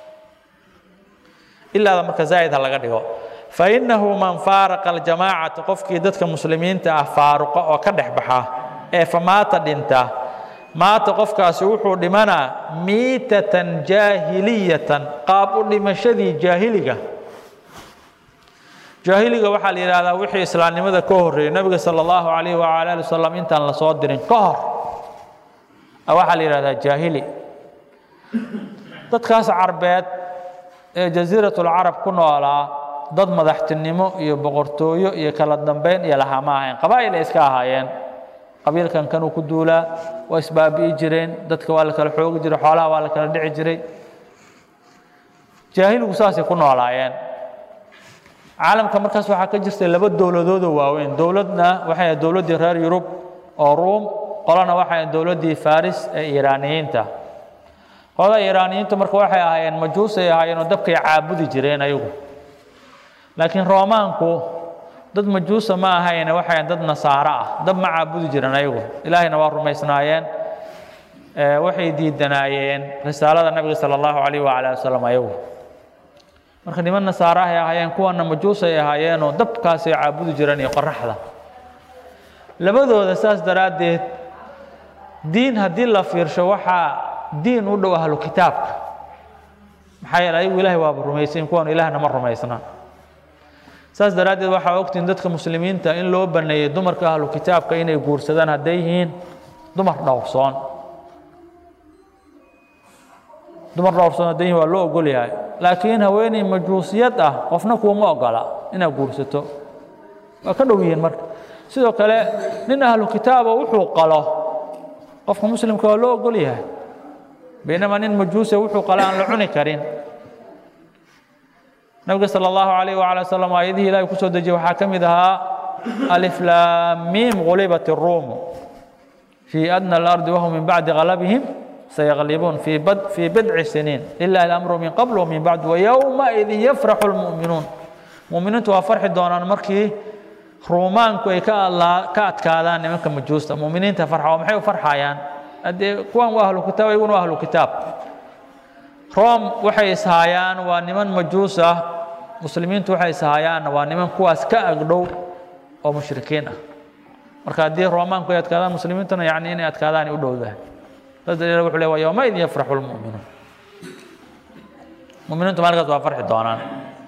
ilaada marka zaa'id ha laga dhigo fainahu man faaraqa aljamaacata qofkii dadka muslimiinta ah faaruqa oo ka dhex baxa ee famaata dhinta maata qofkaasi wuxuu dhimanaa miitatan jaahiliyatan qaab u dhimashadii jaahiliga jaahiliga waxaa la yidhahdaa wixii islaamnimada ka horreeyey nebiga sala allahu calayh wacala ali wasalam intaan la soo dirin ka hor waxaa la yidhahdaa jaahili dadkaas carbeed ee jasiiratulcarab ku noolaa dad madaxtinimo iyo boqortooyo iyo kala dambeyn iyo lahaa ma ahayn qabaa'il ay iska ahaayeen qabiilkan kanuu ku duulaa waa isbaabi'i jireen dadka waa la kala xoogi jiray xoolaha waa la kala dhici jiray jaahiligu saasay ku noolaayeen caalamka markaas waxaa ka jirtay laba dowladoodoo waaweyn dowladna waxay ahayd dowladdii reer yurub oo ruum qolana waxay ahayd dowladdii faris ee iiraaniyiinta qolada iiraaniyiintu marka waxay ahaayeen majuusay ahaayeen oo dabkay caabudi jireen ayagu laakiin roomaanku dad majuusa ma ahayne waxay ahayn dad nasaaro ah dab ma caabudi jiren ayagu ilaahayna waa rumaysnaayeen waxay diidanaayeen risaalada nabiga sala allahu calayh wacala wasalam ayagu marka niman nasaaro ahay ahaayeen kuwana majuusay ahaayeenoo dabkaasay caabudi jireen iyo qoraxda labadooda saas daraaddeed diin haddii la fiirsho waxaa diin u dhow ahlu kitaabka maxaa yeele ayagu ilahay waaba rumaysayin kuwan ilaahna ma rumaysna saas daraaddeed waxaa ogtiin dadka muslimiinta in loo baneeyey dumarka ahlu kitaabka inay guursadaan hadday yihiin dumar dhowrsoon dumar dhowrsoon hadday yihiin waa loo ogol yahay laakiin haweeney majuusiyad ah qofna kuuma ogola inaad guursato waa ka dhow yihiin marka sidoo kale nin ahlu kitaaba wuxuu qalo qofka muslimka waa loo ogol yahay baynamaa nin majuuse wuxuu qalo aan la cuni karin nabiga salى اllahu عalayh wعalى wslam aayadihii ilahay kusoo dejiyey waxaa ka mid ahaa aliflaamiim gulibat الruumu fii adna اlardi wahum min bacdi galabihim sayaqlibuun fii bidci siniin lilahi اlamru min qabl wmin bacd wayowmaidin yafraxu اlmu'minuun mu'miniintu waa farxi doonaan markii ruumaanku ay ka adkaadaan nimanka majuusta mu'miniinta farxa oo maxay u farxayaan haddee kuwan waa ahlu kitaab ayaguna waa ahlu kitaab rom waxay ishaayaan waa niman majuus ah muslimiintu waxay ishaayaan waa niman kuwaas ka agdhow oo mushrikiin ah marka haddii roomaanku ay adkaadaan muslimiintuna yani inay adkaadaan ay u dhowdahay saas daliil wuxuu le waa yowmaidin yafraxu lmu'minuun mu'miniintu maalinkaas waa farxi doonaan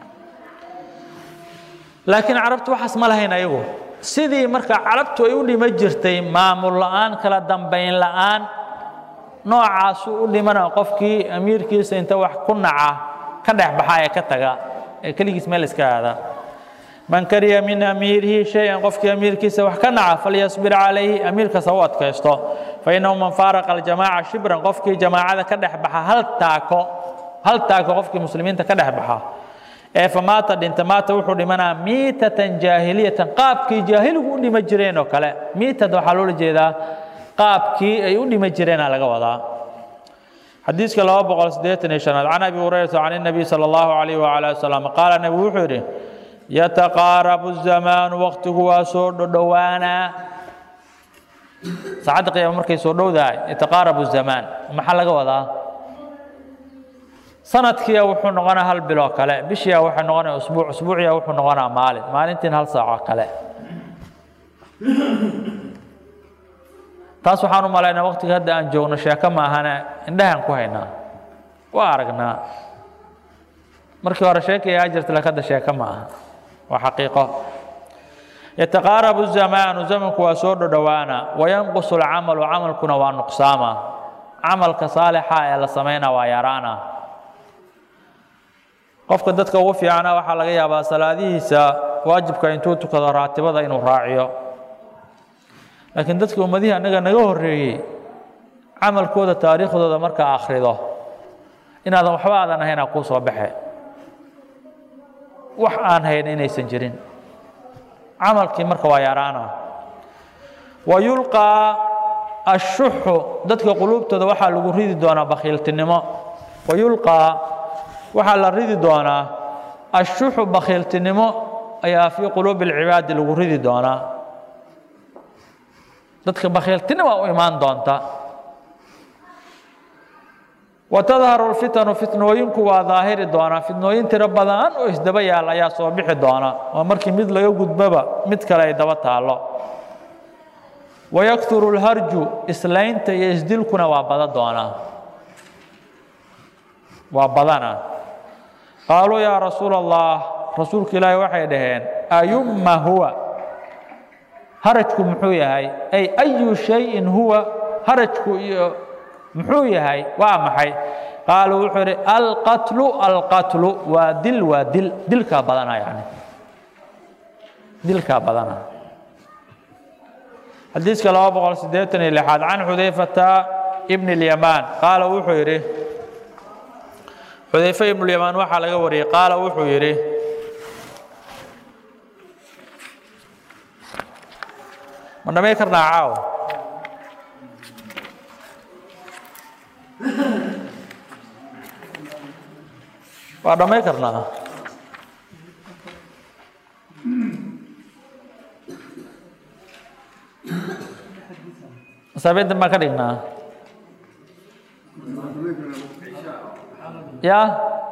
laakiin carabtu waxaas ma lahayn ayagu sidii marka carabtu ay u dhima jirtay maamul la'aan kala dambayn la'aan noocaasuu u dhimana qofkii amiirkiisa inta wax ku naca ka dhex baxa ee ka taga ee keligiis meel iska aada man kariya min amiirihi shay-an qofkii amiirkiisa wax ka naca falyasbir calayhi amiirkaas ha u adkaysto fainahu man faaraqa aljamaaca shibran qofkii jamaacada ka dhex baxa hal taako hal taako qofkii muslimiinta ka dhex baxa ee famaata dhinta maata wuxuu dhimanaa miitatan jaahiliyatan qaabkii jaahiligu u dhima jireen oo kale miitad waxaa loola jeedaa qaabkii ay u dhima jireena laga wadaa xadiiska laba boqol siddeetan iyo shanaad can abi hurayrata can الnabiy salى اllahu alayh wala wasalam qaala nebigu wuxuu yidhi yataqaarabu الzamaanu waqtigu waa soo dhodhowaanaa saacadda qiyaama markay soo dhowdahay yataqaarabu الzamaan maxaa laga wadaa sanadkiia wuxuu noqonaa hal biloo kale bishiia waxay noqonaya usbuuc usbuuciya wuxuu noqonaa maalin maalintiin hal saaco kale taas waxaan u malaynaa waqtiga hadda aan joogno sheeko maahane indhahaan ku haynaa waa aragnaa markii hore sheekay aa jirta laakiin hadda sheeko ma aha waa xaqiiqo yataqaarabu zamaanu zamanku waa soo dhodhowaana wayanqusu alcamalu camalkuna waa nuqsaama camalka saalixa ee la samaynaa waa yaraana qofka dadka ugu fiicana waxaa laga yaabaa salaadihiisa waajibka intuu tukado raatibada inuu raaciyo laakiin dadka ummadihii annaga naga horreeyey camalkooda taariikhdooda markaa akhrido inaadan waxba aadan ahaynaa kuu soo baxe wax aan hayn inaysan jirin camalkii marka waa yaraana wa yulqaa ashuxu dadka quluubtooda waxaa lagu ridi doonaa bakhiiltinimo wa yulqaa waxaa la ridi doonaa ashuxu bakhiiltinimo ayaa fii quluubi alcibaadi lagu ridi doonaa dadka bakhiiltinima u imaan doonta watadharu lfitanu fitnooyinku waa daahiri doonaa fitnooyin tiro badan oo isdaba yaal ayaa soo bixi doona oo markii mid laga gudboba mid kale ay daba taallo wayakturu lharju islaynta iyo isdilkuna waa bada doonaa waa badana qaaluu yaa rasuula allah rasuulka ilaahi waxay dhaheen ayumma huwa harajku muxuu yahay ay ayu shayin huwa harajku iyo muxuu yahay waa maxay qaala wuxuu idhi alqatlu alqatlu waa dil waa dil dilkaa badana yani dilkaa badana xadiiska laba boqol siddeetan iyo lixaad can xudayfata ibni اlyamaan qaala wuxuu yidhi xudayfe ibnulyamaan waxaa laga wariyey qaala wuxuu yidhi ma dhamay karnaa caaw waa dhamay karnaa masaabiintan baan ka dhignaa ya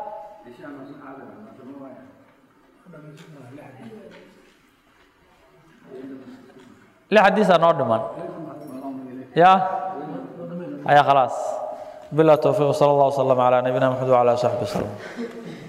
lix xadiisaa noo dhiman ya haya khalaas bilah towfiiq sala allah wasalam calaa nabiyina maxamed wacala saxbi wasalam